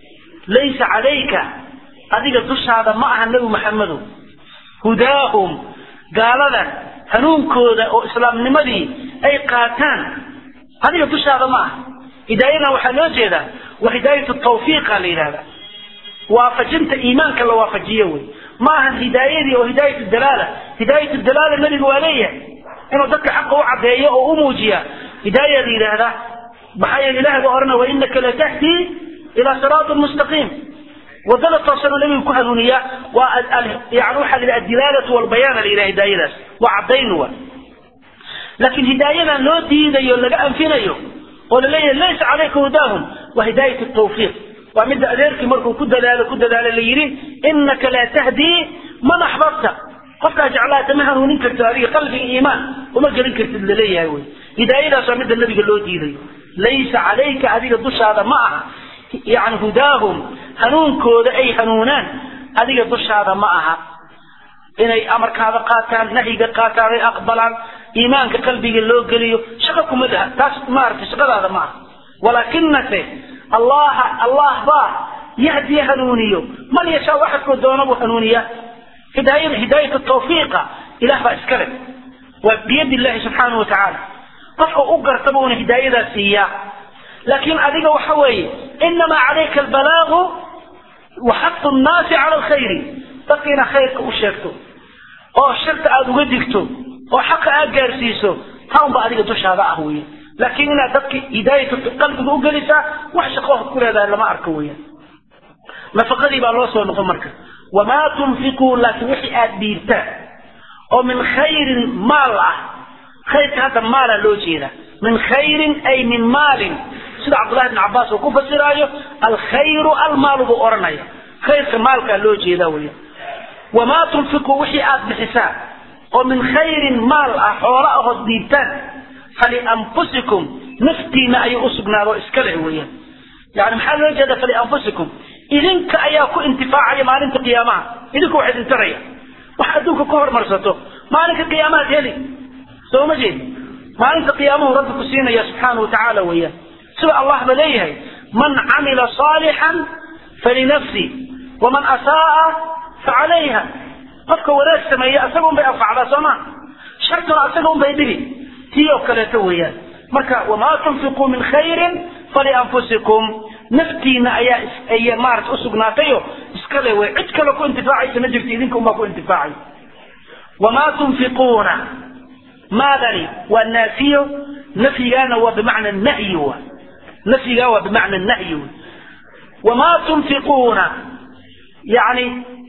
laysa calayka adiga dushaada ma aha nebi maxamedow hudaahum gaalada hanuunkooda oo islaamnimadii ay qaataan adiga dushaada ma aha hidaayadan waxaa loo jeedaa waa hidaayatu tawfiiqa la yidhahda waafajinta iimaanka la waafajiyo wey ma ahan hidaayadii oo hidaayatu dalaala hidaayatu dalaala nebiga waa leeyahay inuu dadka xaqa u caddeeyo oo u muujiya hidaaya la yidhaahdaa maxaa yeele ilahay baa odhanaya wainaka latahdii ilaa siraatin mustaqiim wadada toosanuu nebigu ku hanuuniyaa waa yani waxaa la yidhaha adilaalatu walbayaana la yidhaha hidaayadaas waa caddayn wa laakiin hidaayadan loo diidayo laga anfinayo oo laleeyahay laysa calayka hudaahum waa hidaayat tawfiiq waa midda adeerkii markuu ku dadaalo ku dadaalo la yidhi inaka laa tahdii man axbabta qofkaa jeclaata ma hanuunin kartid adiga qalbiga iimaan uma gelin kartid laleeyahay wey hidaayadaas waa midda nabiga loo diidayo laysa calayka adiga dushaada ma aha yani hudaahum hanuunkooda ay hanuunaan adiga dushaada ma aha inay amarkaada qaataan nahyiga qaataan ay aqbalaan iimaanka qalbiga loo geliyo shaqo kuma laha taas maaragtay shaqadaada ma aha walaakinase allaha allah baa yahdi hanuuniyo man yashaa waxadkoo doona buu hanuuniya hidaayada hidaayat tawfiiqa ilah baa iska leh waa biyadi illahi subxaanahu watacaala qofka u gartaba uuna hidaayadaa siiyaa laakiin adiga waxa weeye inamaa calayka albalaagu wa xaqu nnaasi cala alkhayri dadka inaad khayrka u sheegto oo sharta aada uga digto oo xaqa aad gaarsiiso taa unba adiga dushaada ah weya laakiin inaad dadka hidaayata qalbiga u gelisaa wax shaqo ku leedahay lama arko weeyaan nafaqadii baa loo soo noqon marka wamaa tunfiquu laakiin wixii aad dhiibtaan oo min khayrin maal ah khayrka hadda maala loo jeeda min khayrin ay min maalin sida cabdullahi bn cabaas uu ku fasiraayo alkhayru almaalu buu odhanaya khayrka maalkaa loo jeeda weya wamaa tunfiquu wixii aad bixisaan oo min khayrin maal ah xoolo ahood dhiibtaan falianfusikum naftiina ayuu u sugnaado iska leh weeyaan yani maxaa loo jeeda falianfusikum idinka ayaa ku intifaacaya maalinta qiyaamaha idinku wax idin taraya wax adduunka ka hormarsato maalinka qiyaamahaad heli soo ma jeed maalinta qiyaamahu rabbi ku siinaya subxaanahu watacaala weeyaan sida allah ba leeyahay man camila saalixan falinafsi waman asaaa facalayha qofka wanaag sameeya isaga un bay anfacdaa soo maa shartuna isaga un bay dhibi tii oo kaleeto weeyaan marka wamaa tunfiquu min khayrin falianfusikum naftiina ayaa ay maarata usugnaatayo iska le wey cid kale ku intifaacaysa ma jirto idinka unbaa ku intifaacay wamaa tunfiquuna maadani waa naafiyo nafyigaana waa bimacna nahyi wa nafyigaa waa bimacna nahyi w wamaa tunfiquuna yani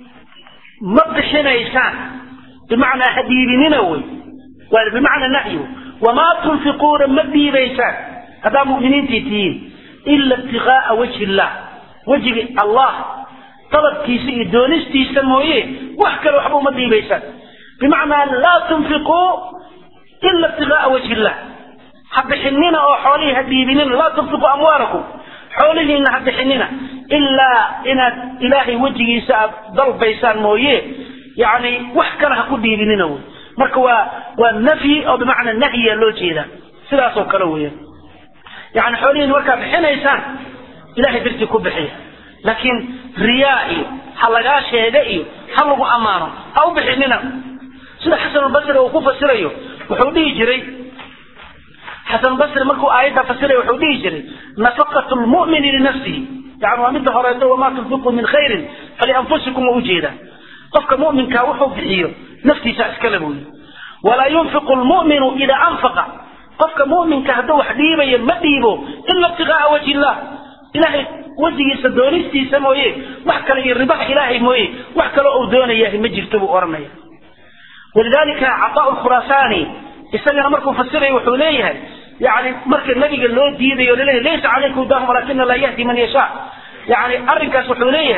ma bixinaysaan bimacnaa ha dhiibinina wey waa bimacna nahyi wamaa tunfiquuna ma dhiibaysaan haddaa mu'miniintii tihiin ila ibtigaaa wajhi illah wejiga allah dalabkiisa iyo doonistiisa mooye wax kale waxba uma dhiibaysaan bimacnaa laa tunfiquu ila ibtigaaa wajhi illah ha bixinina oo xoolihii ha dhiibinina laa tunfiquu amwaalakum xoolihiina ha bixinina ilaa inaad ilaahay wejigiisa aad dalbaysaan mooye yani wax kale ha ku dhiibinina wey marka waa waa nafyi oo bimacnaa nahyiya loo jeedaa sidaasoo kale weeyaan yani xoolihiina markaad bixinaysaan ilahay dartii ku bixiya laakiin riyaa iyo ha lagaa sheega iyo ha lagu ammaano ha u bixinina sida xasanulbasri uu ku fasirayo wuxuu dhihi jiray xasanulbasri markuu aayadda fasirayo wuxuu dhihi jiray nafaqatu lmu'mini linafsihi yani waa midda horeeto wamaa tunfiquu min khayrin falianfusikum waa ujeedaa qofka mu'minkaa wuxuu bixiyo naftiisa iskale buuyi walaa yunfiqu lmu'minu idaa anfaqa qofka mu'minka hadduu wax dhiibayo ma dhiibo ila ibtigaaa wajhi illah ilahay wejigiisa doonistiisa mooye wax kale iyo ribaha ilaahay mooye wax kale uu doonayahay ma jirto buu odhanaya walidalika cataa khurasaani isagana markuu fasirayo wuxuu leeyahay yani marka nabiga loo diidayo laleeyahay laysa calayka hudahum walakina laa yahdi man yashaa yani arrinkaas wuxuu leeyahay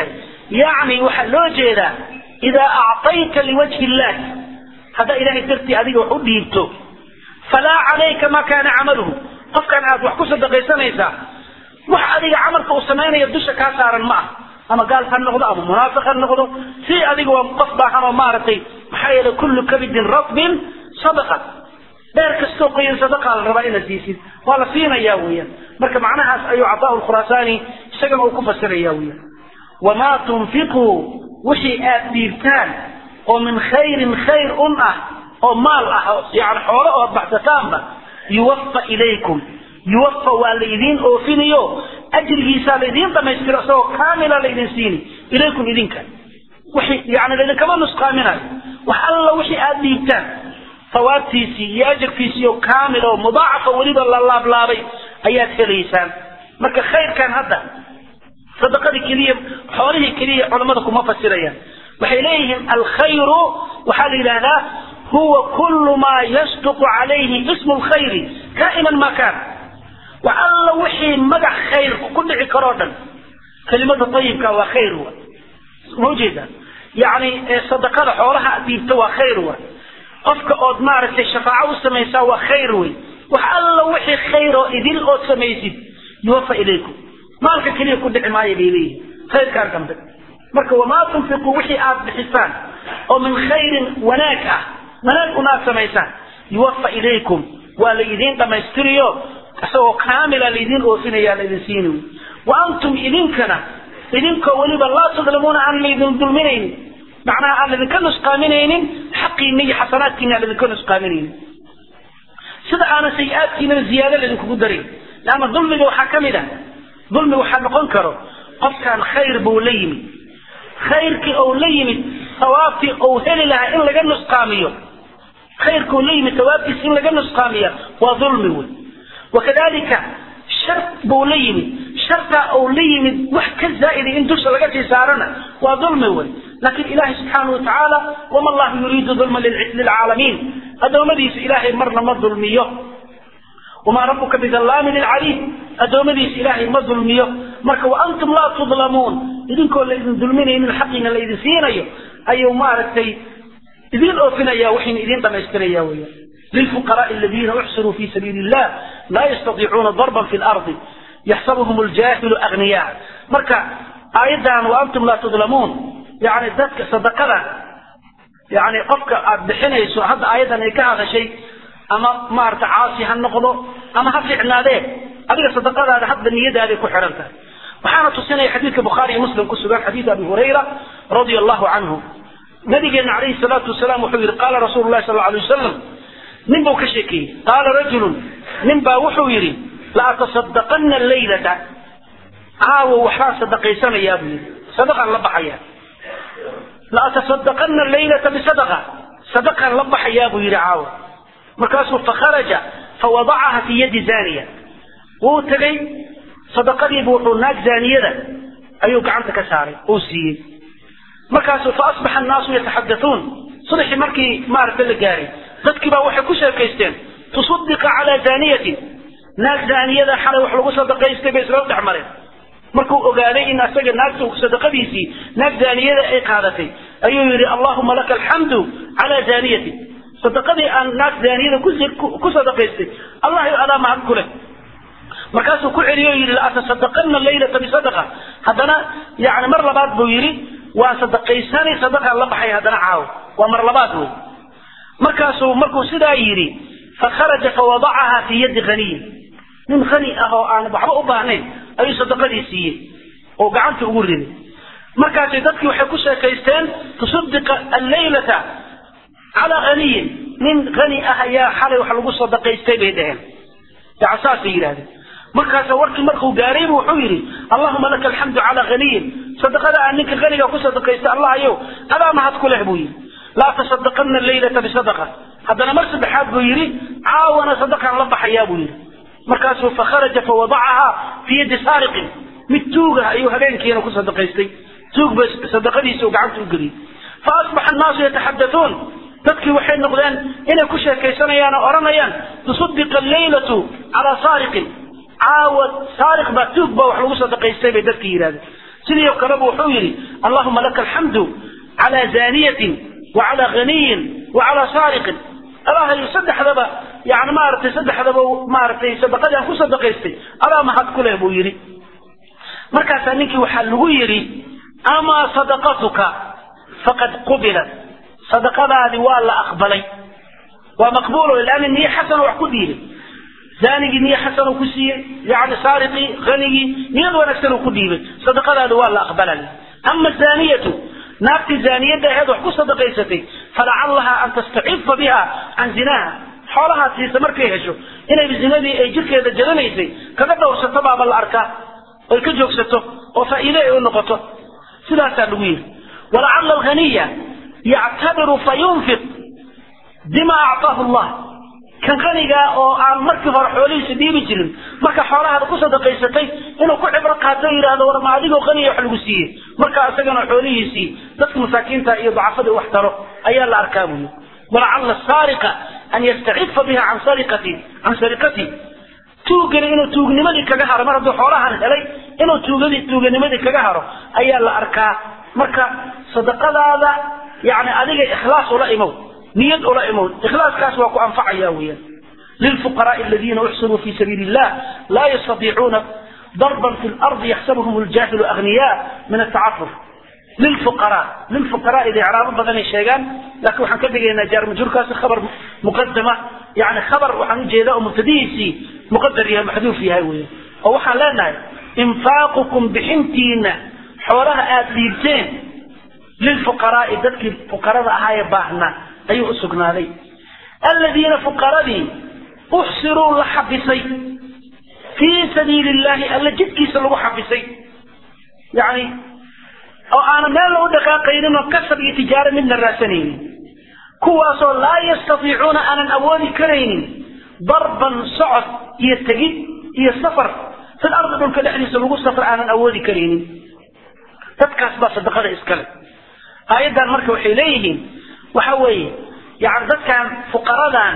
yacni waxaa loo jeedaa idaa acطayta liwajhi illah haddaa ilahay dartii adiga wax u dhiibto falaa calayka ma kaana camaluhu qofkan aad wax ku sadaqaysanaysaa wax adiga camalka uu samaynaya dusha kaa saaran ma ah ama gaal ha noqdo ama munaafiq ha noqdo si adiga waa qof baahan oo maaragtay maxaa yeelay kullu kabidin ratbin sadaqa dheer kastoo qoyan sadaqaa la rabaa inaad siisid waa la siinayaa weeyaan marka macnahaas ayuu cataa lkhuraasaani isagana uu ku fasiraya weeyaan wamaa tunfiquu wixii aad dhiibtaan oo min khayrin khayr un ah oo maal ah yani xoolo ood baxsataanba yuwafa ilaykum yuwafa waa laydiin oofinayo ajrigiisaa laydiin dhamaystiro isagoo kaamila laydin siini ilaykum idinka wixii yani laydinkama nusqaaminayo wax alla wixii aad dhiibtaan sawaabtiisii iyo ajarkiisii oo kaamil oo mudaacafa weliba la laablaabay ayaad helaysaan marka khayrkan hadda sadaqadii keliya xoolihii keliya culammada kuma fasirayaan waxay leeyihiin alkhayru waxaa la yidhahdaa huwa kullu maa yasduqu calayhi ismu lkhayri kaa'inan ma kaan wax alla wixii magac khayr ku dhici karoo dhan kelimada ayibka waa khayr wa ma ujeeda yani sadaqada xoolaha aad dhiibto waa khayr wa qofka ood maaragtay shafaaco u samaysaa waa khayr wey wax alla wixii khayr oo idil ood samaysid yuwafa ilaykum maalka keliya ku dhici maayo bay leeyihin khayrkaan dambe marka wamaa tunfiquu wixii aad bixisaan oo min khayrin wanaag ah wanaag unaad samaysaan yuwafa ilaykum waa la idiin dhammaystiriyo isagoo kaamila laydin oofinaya laydin siini wa antum idinkana idinkoo weliba laa tudlimuuna aan laydin dulminaynin macnaha aan laydinka nusqaaminaynin xaqiina iyo xasanaadkiina aan laydinka nusqaaminaynin sida aanan sayi-aadkiinana ziyaado laydinkugu darin leanna dulmiga waxaa ka mid a dulmi waxaa noqon karo qofkan khayr buu la yimid khayrkii ou la yimid sawaabtii ou heli lahaa in laga nusqaamiyo khayrkuu la yimid sawaabtiis in laga nusqaamiya waa dulmi wey wakadalika shar buu la yimid shartaa ou la yimid wax ka zaa'ida in dusha laga sii saarana waa dulmi wey laakiin ilaahay subxaanahu watacaala wama allahu yuriidu dulma lilcaalamiin addoommadiisa ilaahay marna ma dulmiyo wamaa rabuka bidallaamin lilcaliim addoommadiisa ilaahay ma dulmiyo marka wa antum laa tudlamuun idinkoo laydin dulminaynin xaqiina laydin siinayo ayuu maaragtay idiin oofinaya waxayna idiin dhamaystiraya weya lilfuqaraai aladiina uxsiruu fi sabiili illah laa yastatiicuuna darban fi lardi yaxsabuhum ljaahilu agniyaa marka aayaddan wa antum laa tudlamuun yani dadka sadaqada yani qofka aad bixinayso hadda aayaddan ay ka hadashay ama maarata caasi ha noqdo ama ha ficnaadee adiga sadaqadaada hadda niyadaaday ku xihan tahay waxaana tusinaya xadiidka bukhaari iyo muslim ku sugan xadiid abi hurayra radia allahu canhu nabigeena calayhi salaatu wasalaam wuxuu yihi qaala rasuulu llahi sal alay wasalam nin buu ka sheekeeyey qaala rajulun nin baa wuxuu yidhi la atasadaqana laylata caawo waxbaan sadaqaysanayaa buu yidhi sadaqaan la baxaya la atasadaqana laylata bisadaqa sadaqaan la baxayaa buu yidhi caawo markaasuu fakharaja fawadacaha fi yadi zaniya wuu tegey sadaqadiibu wuxuu naag zaaniyada ayuu gacanta ka saaray uu siiyey markaasu fa asbaxa annaasu yataxadatuun subaxii markii maaragta la gaaray dadkii baa waxay ku sheekaysteen tusaddiqa calaa zaaniyatin naag zaaniyada xalay wax lagu sadaqaystay bay isla dhex mareen markuu ogaaday in asaga naagta sadaqadiisii naag zaaniyada ay qaadatay ayuu yidhi allahuma laka alxamdu calaa zaaniyatin sadaqadii aan naag zaaniyada ku sadaqaystay allah adaa mahad ku leh markaasuu ku celiyo o yidhi laatasadaqana laylata bisadaqa haddana yani mar labaad buu yidhi waa sadaqaysani sadaqaan la baxay haddana caawo waa mar labaad wey markaasuu markuu sidaa yidhi fakharaja fawadacaha fii yadi haniyin nin hani ah oo aan waxba u baahnayn ayuu sadaqadii siiyey oo gacanta ugu riday markaasay dadkii waxay ku sheekaysteen tusadiqa allaylata calaa haniyin nin hani ah ayaa xalay wax lagu sadaqaystay bay dheheen yani saasay yidhahdeen markaasa warkii markuu gaaraybu wuxuu yidhi allahuma laka alxamdu calaa haniyin sadaqada aan ninka haniga ku sadaqaystay allahayow adaa mahad ku leh buu yidhi laa tasadaqana laylata bisadaqa haddana mar saddexaad buu yidhi caawana sadaqaan la baxayaa buu yidhi markaasuu fakharaja fawadacaha fii yadi saariqin mid tuugah ayuu habeenkiina ku sadaqaystay tuug ba sadaqadiisa uu gacanta u geliyey fa asbaxa annaasu yataxadatuun dadkii waxay noqdeen inay ku sheekaysanayaan oo odhanayaan tusaddiqa allaylatu calaa saariqin caawa saariq baa tuug baa wax lagu sadaqaystay bay dadkii yidhahdeen sidii oo kaleba wuxuu yidhi allahuma laka alxamdu calaa zaaniyatin wa calaa ghaniyin wa calaa saariqin allahay saddexdaba yani maaragtay saddexdaba maaragtay sadaqadii aan ku sadaqaystay adaa mahad ku leh buu yidhi markaasaa ninkii waxaa lagu yidhi amaa sadaqatuka faqad qubilat sadaqadaadi waa la aqbalay waa maqbuulo laana niye xasana wax ku dhiibay zaanigii niye xasan uu ku siiyey yani saariqii hanigii niyad wanaagsan uu ku dhiibay sadaqadaadi waa la aqbalay ama zaaniyatu naagtii zaaniyadda aheed wax ku sadaqaysatay falacallaha an tastacifa biha can zinaha xoolahaa siisa markay hesho inay zinadii ay jirkeeda jaranaysay kaga dhowrsato baaba la arkaa oy ka joogsato oo faa'iide ay u noqoto sidaasaa lagu yidhi walacalla alghaniya yactabiru fayunfiq bima actaahu llah kan qanigaa oo aan markii hore xoolihiisa dhiibi jirin marka xoolahaada ku sadaqaysatay inuu ku cibro qaato o yidhahdo war ma adigoo qaniya wax lagu siiyey marka isagana xoolihiisii dadka masaakiinta iyo dacafada wax taro ayaa la arkaa buyi walacalla saariqa an yastacifa biha can sariqati can sariqati tuugani inuu tuugnimadii kaga haro mar hadduu xoolahan helay inuu tuugadii tuuganimadii kaga haro ayaa la arkaa marka sadaqadaada yani adiga ikhlaas ula imow niyad ula imow ikhlaaskaas waa ku anfacaya weeyaan lilfuqaraai aladiina uxsiruu fi sabiili illah laa yastatiicuuna darban fi lardi yaxsabuhum ljaahilu aghniyaa min atacafuf lilfuqaraa lilfuqaraai icraabo badanay sheegaan laakiin waxaan ka dhigaynaa jaar majhuurkaasi khabar muqadama yani khabar waxaan ujeedaa oo mubtadihiisii muqadar yahay maxduuf yahay weya oo waxaan leenahay infaaqukum bixintiina xoolaha aada dhiibteen lilfuqaraai dadkii fuqarada ahaa ee baahnaa ayuu u sugnaaday aladiina fuqaradii uxsiruu la xabisay fii sabiili illahi alla jidkiisa lagu xabisay yani oo aanan meel u dhaqaaqaynin oo kasab iyo tijaaro midna raasanaynin kuwaasoo laa yastatiicuuna aanan awoodi karaynin darban socod iyo tegid iyo safar fil ardi dhulka dhexdiisa lagu safar aanan awoodi karaynin dadkaas baa sadaqada iskale aayaddan marka waxay leeyihiin waxa weeye yani dadkan fuqaradan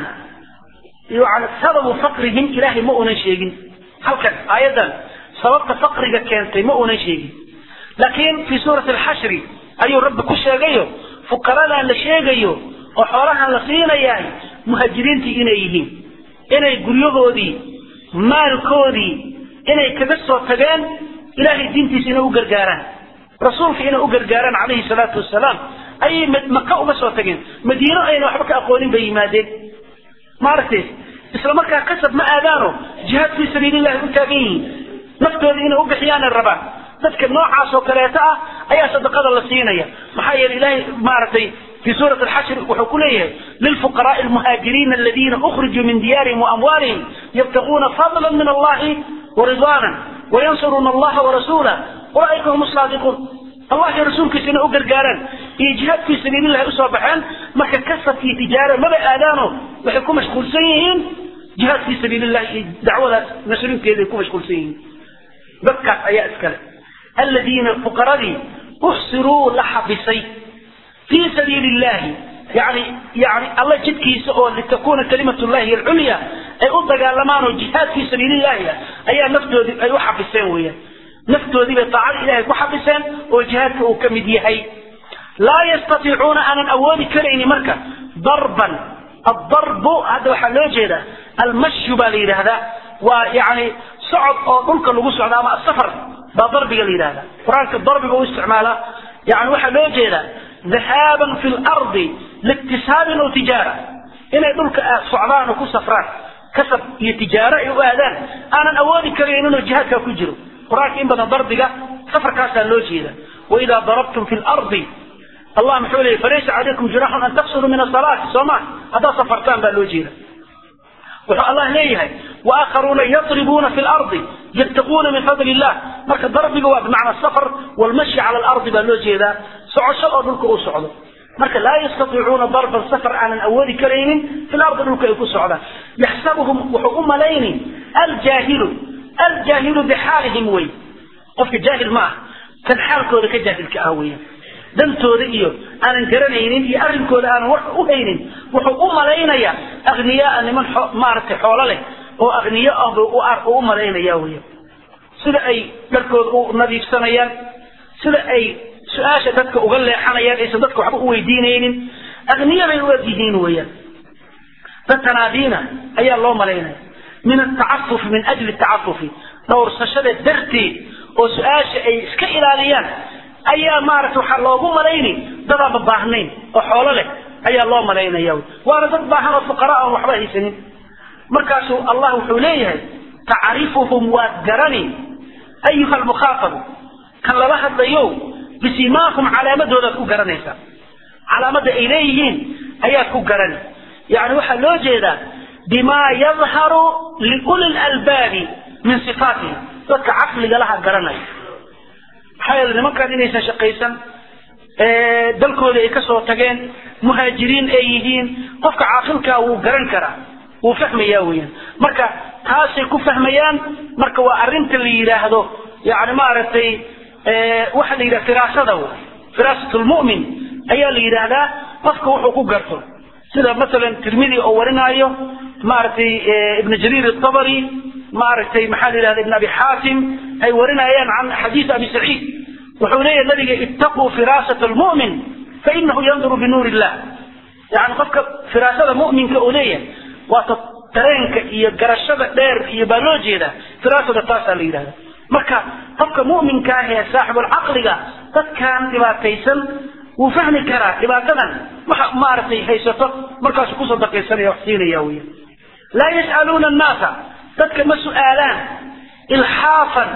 yani sababu faqrihim ilaahay ma unan sheegin halkan aayaddan sababta faqriga keentay ma unan sheegin laakiin fii suurati alxashri ayuu rabbi ku sheegayo fuqaradan la sheegayo oo xoolahan la siinayahay muhaajiriintii inay yihiin inay guryahoodii maalkoodii inay kaga soo tageen ilaahay diintiisa inay u gargaaraan rasuulka inay u gargaaraan calayhi salaatu wasalaam ayay maka uga soo tageen madiino ayna waxba ka aqoonin bay yimaadeen maaragtay isla markaa kasab ma aadaano jihaad fii sabiilillahi u taagan yihiin naftooda inay u bixiyaanay rabaan dadka noocaas oo kaleeto ah ayaa sadaqada la siinaya maxaa yeelay ilaahay maaragtay في سورة الحشر وحكوليه للفقراء المهاجرين الذين أخرجوا من ديارهم وأموالهم يبتغون فضلا من الله ورضوانا وينصرون الله ورسوله أولئك هم الصادقون الله يا رسولك سنة أقر قارن إجهاد في سبيل الله أسوى بحان ما كسب في تجارة ما بآلانه وحكم مشغول سيئين جهاد في سبيل الله دعوة نشرين كذا يكون مشغول سيئين بكى أي أسكال الذين الفقراء أحصروا لحبسي في سبيل الله يعني يعني الله جد كيس لتكون كلمة الله هي العليا أي أطلق لمان جهاد في سبيل الله أي نفتو دي أي وحبسين ويا نفتو دي بطاعة إلهي وحبسين وجهاد كمدي هي لا يستطيعون أن أولي كريني مركة ضربا الضرب هذا وحلوجه ده المشي بالي هذا ويعني صعد أو ممكن لو صعد أما السفر بضرب قال هذا قرآن الضرب هو استعماله يعني وحلوجه ده ذهابا في الأرض لاكتساب أو تجارة إنه يدلك صعبان وكو سفران كسب يتجارة وآذان أنا أولي كرينون الجهاد كجرو قرآن إن بدأ ضربك سفر كاسا اللوجي وإذا ضربتم في الأرض الله محولي فليس عليكم جراح أن تقصروا من الصلاة سوما هذا سفرتان باللوجي وحق الله ليه وآخرون يضربون في الأرض يبتغون من فضل الله مركز ضرب جواب بمعنى السفر والمشي على الأرض باللوجي ذا سعشل أرضك أسعد مركز لا يستطيعون ضرب السفر عن الأول كريم في الأرض أرضك أسعد يحسبهم وحكم لين الجاهل الجاهل بحالهم وي قفك جاهل معه كان حالك ذلك جاهل كأهوية dantooda iyo aanan garanaynin iyo arrinkooda aanan wax u haynin wuxuu u malaynayaa akhniyaa niman maaragtay xoolo leh oo akhniyo ah buu u malaynaya wey sida ay dharkooda u nadiifsanayaan sida ay su-aasha dadka uga leexanayaan aysan dadka waxba u weydiinaynin agniya bay u eg yihiin weeyaan dad tanaadiina ayaa loo malaynaya min atacafufi min ajli tacafufi dhowrsashada darteed oo su-aasha ay iska ilaaliyaan ayaa maaragta waxaa loogu malayni dadaanba baahnayn oo xoolo leh ayaa loo malaynaya waana dad baahan oo fuqaraa aan waxba haysanin markaasuu allah wuxuu leeyahay tacrifuhum waad garani ayuha almukhaatabu kan lala hadlayo bisimaahum calaamadoodaad ku garanaysaa calaamadda ay leeyihiin ayaad ku garani yani waxaa loo jeedaa bimaa yadharu liuli lalbaabi min sifaatihim dadka caqliga laha garanaya maxaa yeele nimankan inaysan shaqaysan dalkooda ay kasoo tageen muhaajiriin ay yihiin qofka caaqilkaa wuu garan karaa wuu fahmaya weyaan marka taasay ku fahmayaan marka waa arrinta la yidhaahdo yani maaragtay waxa la yidhaha firaasada firaasat lmu'min ayaa la yidhaahdaa qofka wuxuu ku garto sida masalan tirmidi oo warinaayo maaragtay ibn jariir atabari maaragtay maxaa la yidhahda ibn abi xaatim ay warinayaan can xadiis abi saciid wuxuu leeyahay nabiga ittaquu firaasat lmu'min fainahu yanduru binuur illah yani qofka firaasada mu'minka uu leeyahay waata dareenka iyo garashada dheer iyo baa loo jeedaa firaasada taasaa la yidhahda marka qofka mu'minka ah ee saaxibulcaqliga dadkan dhibaataysan wuu fahmi karaa dhibaatadan waxa maaragtay haysato markaasuu ku sadaqaysanaya wax siinaya weya laa yas'aluuna annaasa dadka ma su'aalaan ilxaafan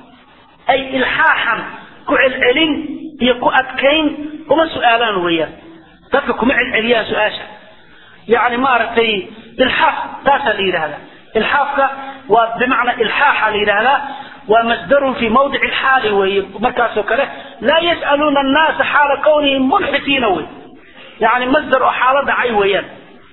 ay ilxaaxan ku celcelin iyo ku adkayn uma su'aalaan weeyaan dadka kuma celceliyaan su-aasha yani maaragtay ilxaaf taasaa la yidhahdaa ilxaafka waa bimacnaa ilxaaxa la yidhahdaa waa masdarun fi mawdici lxaali weeye markaasoo kale laa yas'aluuna annaasa xaala kawnihim mulxisiina wey yani masdar oo xaalo dhacay weeyaan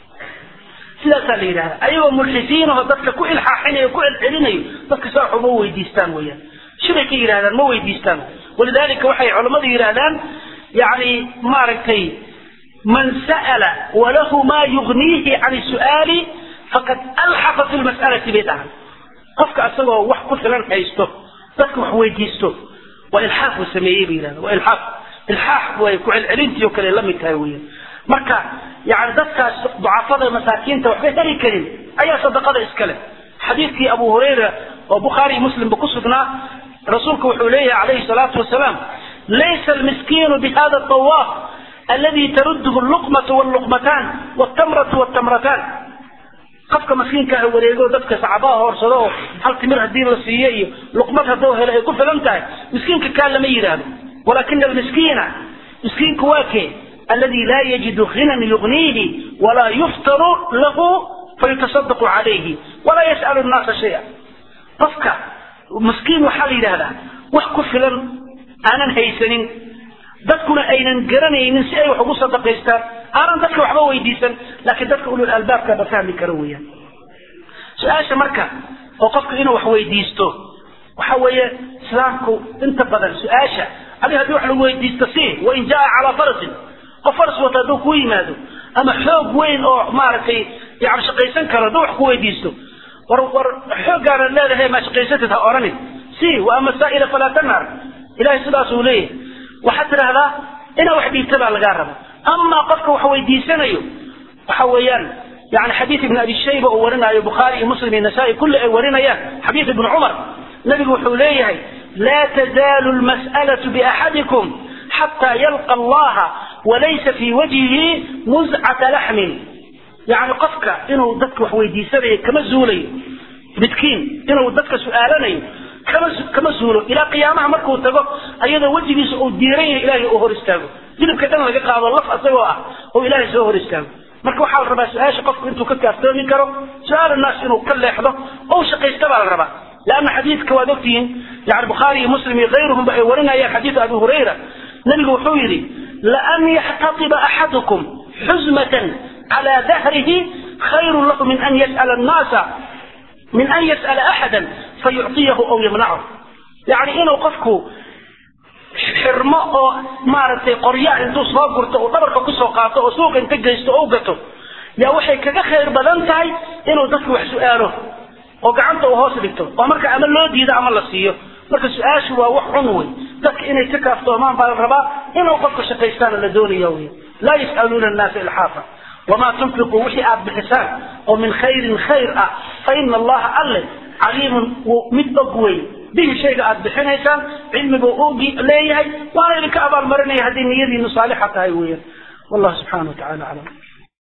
sidaasaa la yidhahda ayagoo mulxisiinaho dadka ku ilxaaxinayo ku celcelinayo dadka saa uma weydiistaan weeyaan shibay ka yidhahdaan ma weydiistaan walidalika waxay culammadu yidhahdaan yani maaragtay man sa'ala walahu maa yugniihi can su'aali faqad alxaqa fi lmas'alati bay dhahan qofka asagoo wax ku filan haysto dadka wax weydiisto waa ilxaaq uu sameeyey bay yidhahda waa ilxaaq ilxaax way ku celcelintii oo kale la mid tahay weeyaan marka yani dadkaas ducafada masaakiinta waxba heli karin ayaa sadaqada iskale xadiidkii abu hurayra oo bukhaari iyo muslimba ku sugnaa rasuulku wuxuu leeyahay calayhi salaatu wasalaam laysa almiskiinu bihada tawaaf aladi taruduhu luqmatu wlluqmataan wtamratu wtamrataan qofka maskiinka ah wareego dadka sacabaha hoorsado oo hal timir hadii la siiyo iyo luqmad hadduu helo ay ku filan tahay miskiinka kaa lama yidhaahdo walakina almiskiina miskiinku waa kee aladi laa yajidu hinan yugniihi walaa yuftaru lahu fayutasadaqu calayhi walaa yas'alu nnaasa shaya qofka miskiin waxaa la yidhahdaa wax ku filan aanan haysanin dadkuna aynan garanaynin si ay wax ugu sadaqaystaan aanan dadka waxba weydiisan laakiin dadka ulul albaabka ba fahmi kara weeyaan su-aasha marka oo qofka inuu wax weydiisto waxa weeye islaamku inta badan su-aasha adi haddii wax lagu weydiisto si wain jaa calaa farasin qof faras wata hadduu ku yimaado ama xoog weyn oo maaragtay yani shaqaysan karo hadduu wax ku weydiisto war war xooggaana leedahay maa shaqaysatid ha odhanin si wa ama saa'ila falaa tanhar ilahay sidaasuu leeyahay waxaad tidhahdaa inaa wax dhiibta baa lagaa raba amaa qofka wax weydiisanayo waxa weeyaan yani xadiid ibn abi shayba uu warinaayo bukhaari iyo muslim iyo nasaa-i kulli ay warinayaan xadiid ibn cumar nabigu wuxuu leeyahay laa tazaalu lmas'alatu biaxadikum xataa yalqa allaha walaysa fii wajhihi muscata laxmin yani qofka inuu dadka wax weydiisanayo kama zuulayo midkiin inuu dadka su-aalanayo kama kama suulo ilaa qiyaamaha markuu tago ayadoo wejigiisa uu diiran yahay ilaahay uu hor istaago hilibka dhan laga qaado laf asagoo ah oo ilaahay soo hor istaago marka waxaa la rabaa su-aasha qofku intuu ka kaaftoomi karo su-aal naas inuu ka leexdo oo shaqaysta baa la rabaa leanna xadiidka waad ogtihiin yani bukhaari iyo muslim iyo kayruhumba ay warinayaan xadiidu abi hurayra nabigu wuxuu yidhi laan yaxtatiba axadukum xuzmatan cala dahrihi khayrun lahu min an yas'ala annaasa min an yas'ala axada fayucطiyahu aw yamnachu yani inuu qofku xirmo oo maaragtay qorya intuu soo gurto uu dhabarka kusoo qaato oo suuqa inta geysto oo u gato yaa waxay kaga khayr badan tahay inuu dadku wax su-aalo oo gacanta uu hoos dhigto oo marka ama loo diido ama la siiyo marka su-aashu waa wax xun wey dadka inay ka kaaftoomaan baa la rabaa inuu qofka shaqaystaana la doonaya wey laa yas'aluuna annaasa ilxaafa wamaa tunfiquu wixii aad bixisaan oo min khayrin khayr ah fa ina allaha alle caliimun wuu mid og wey bihi shayga aad bixinaysaan cilmibuu og leeyahay waana idinka abaalmarinaya haddii niyadiinu saalixa tahay weeyaan wallahu subxana wa tacala aclam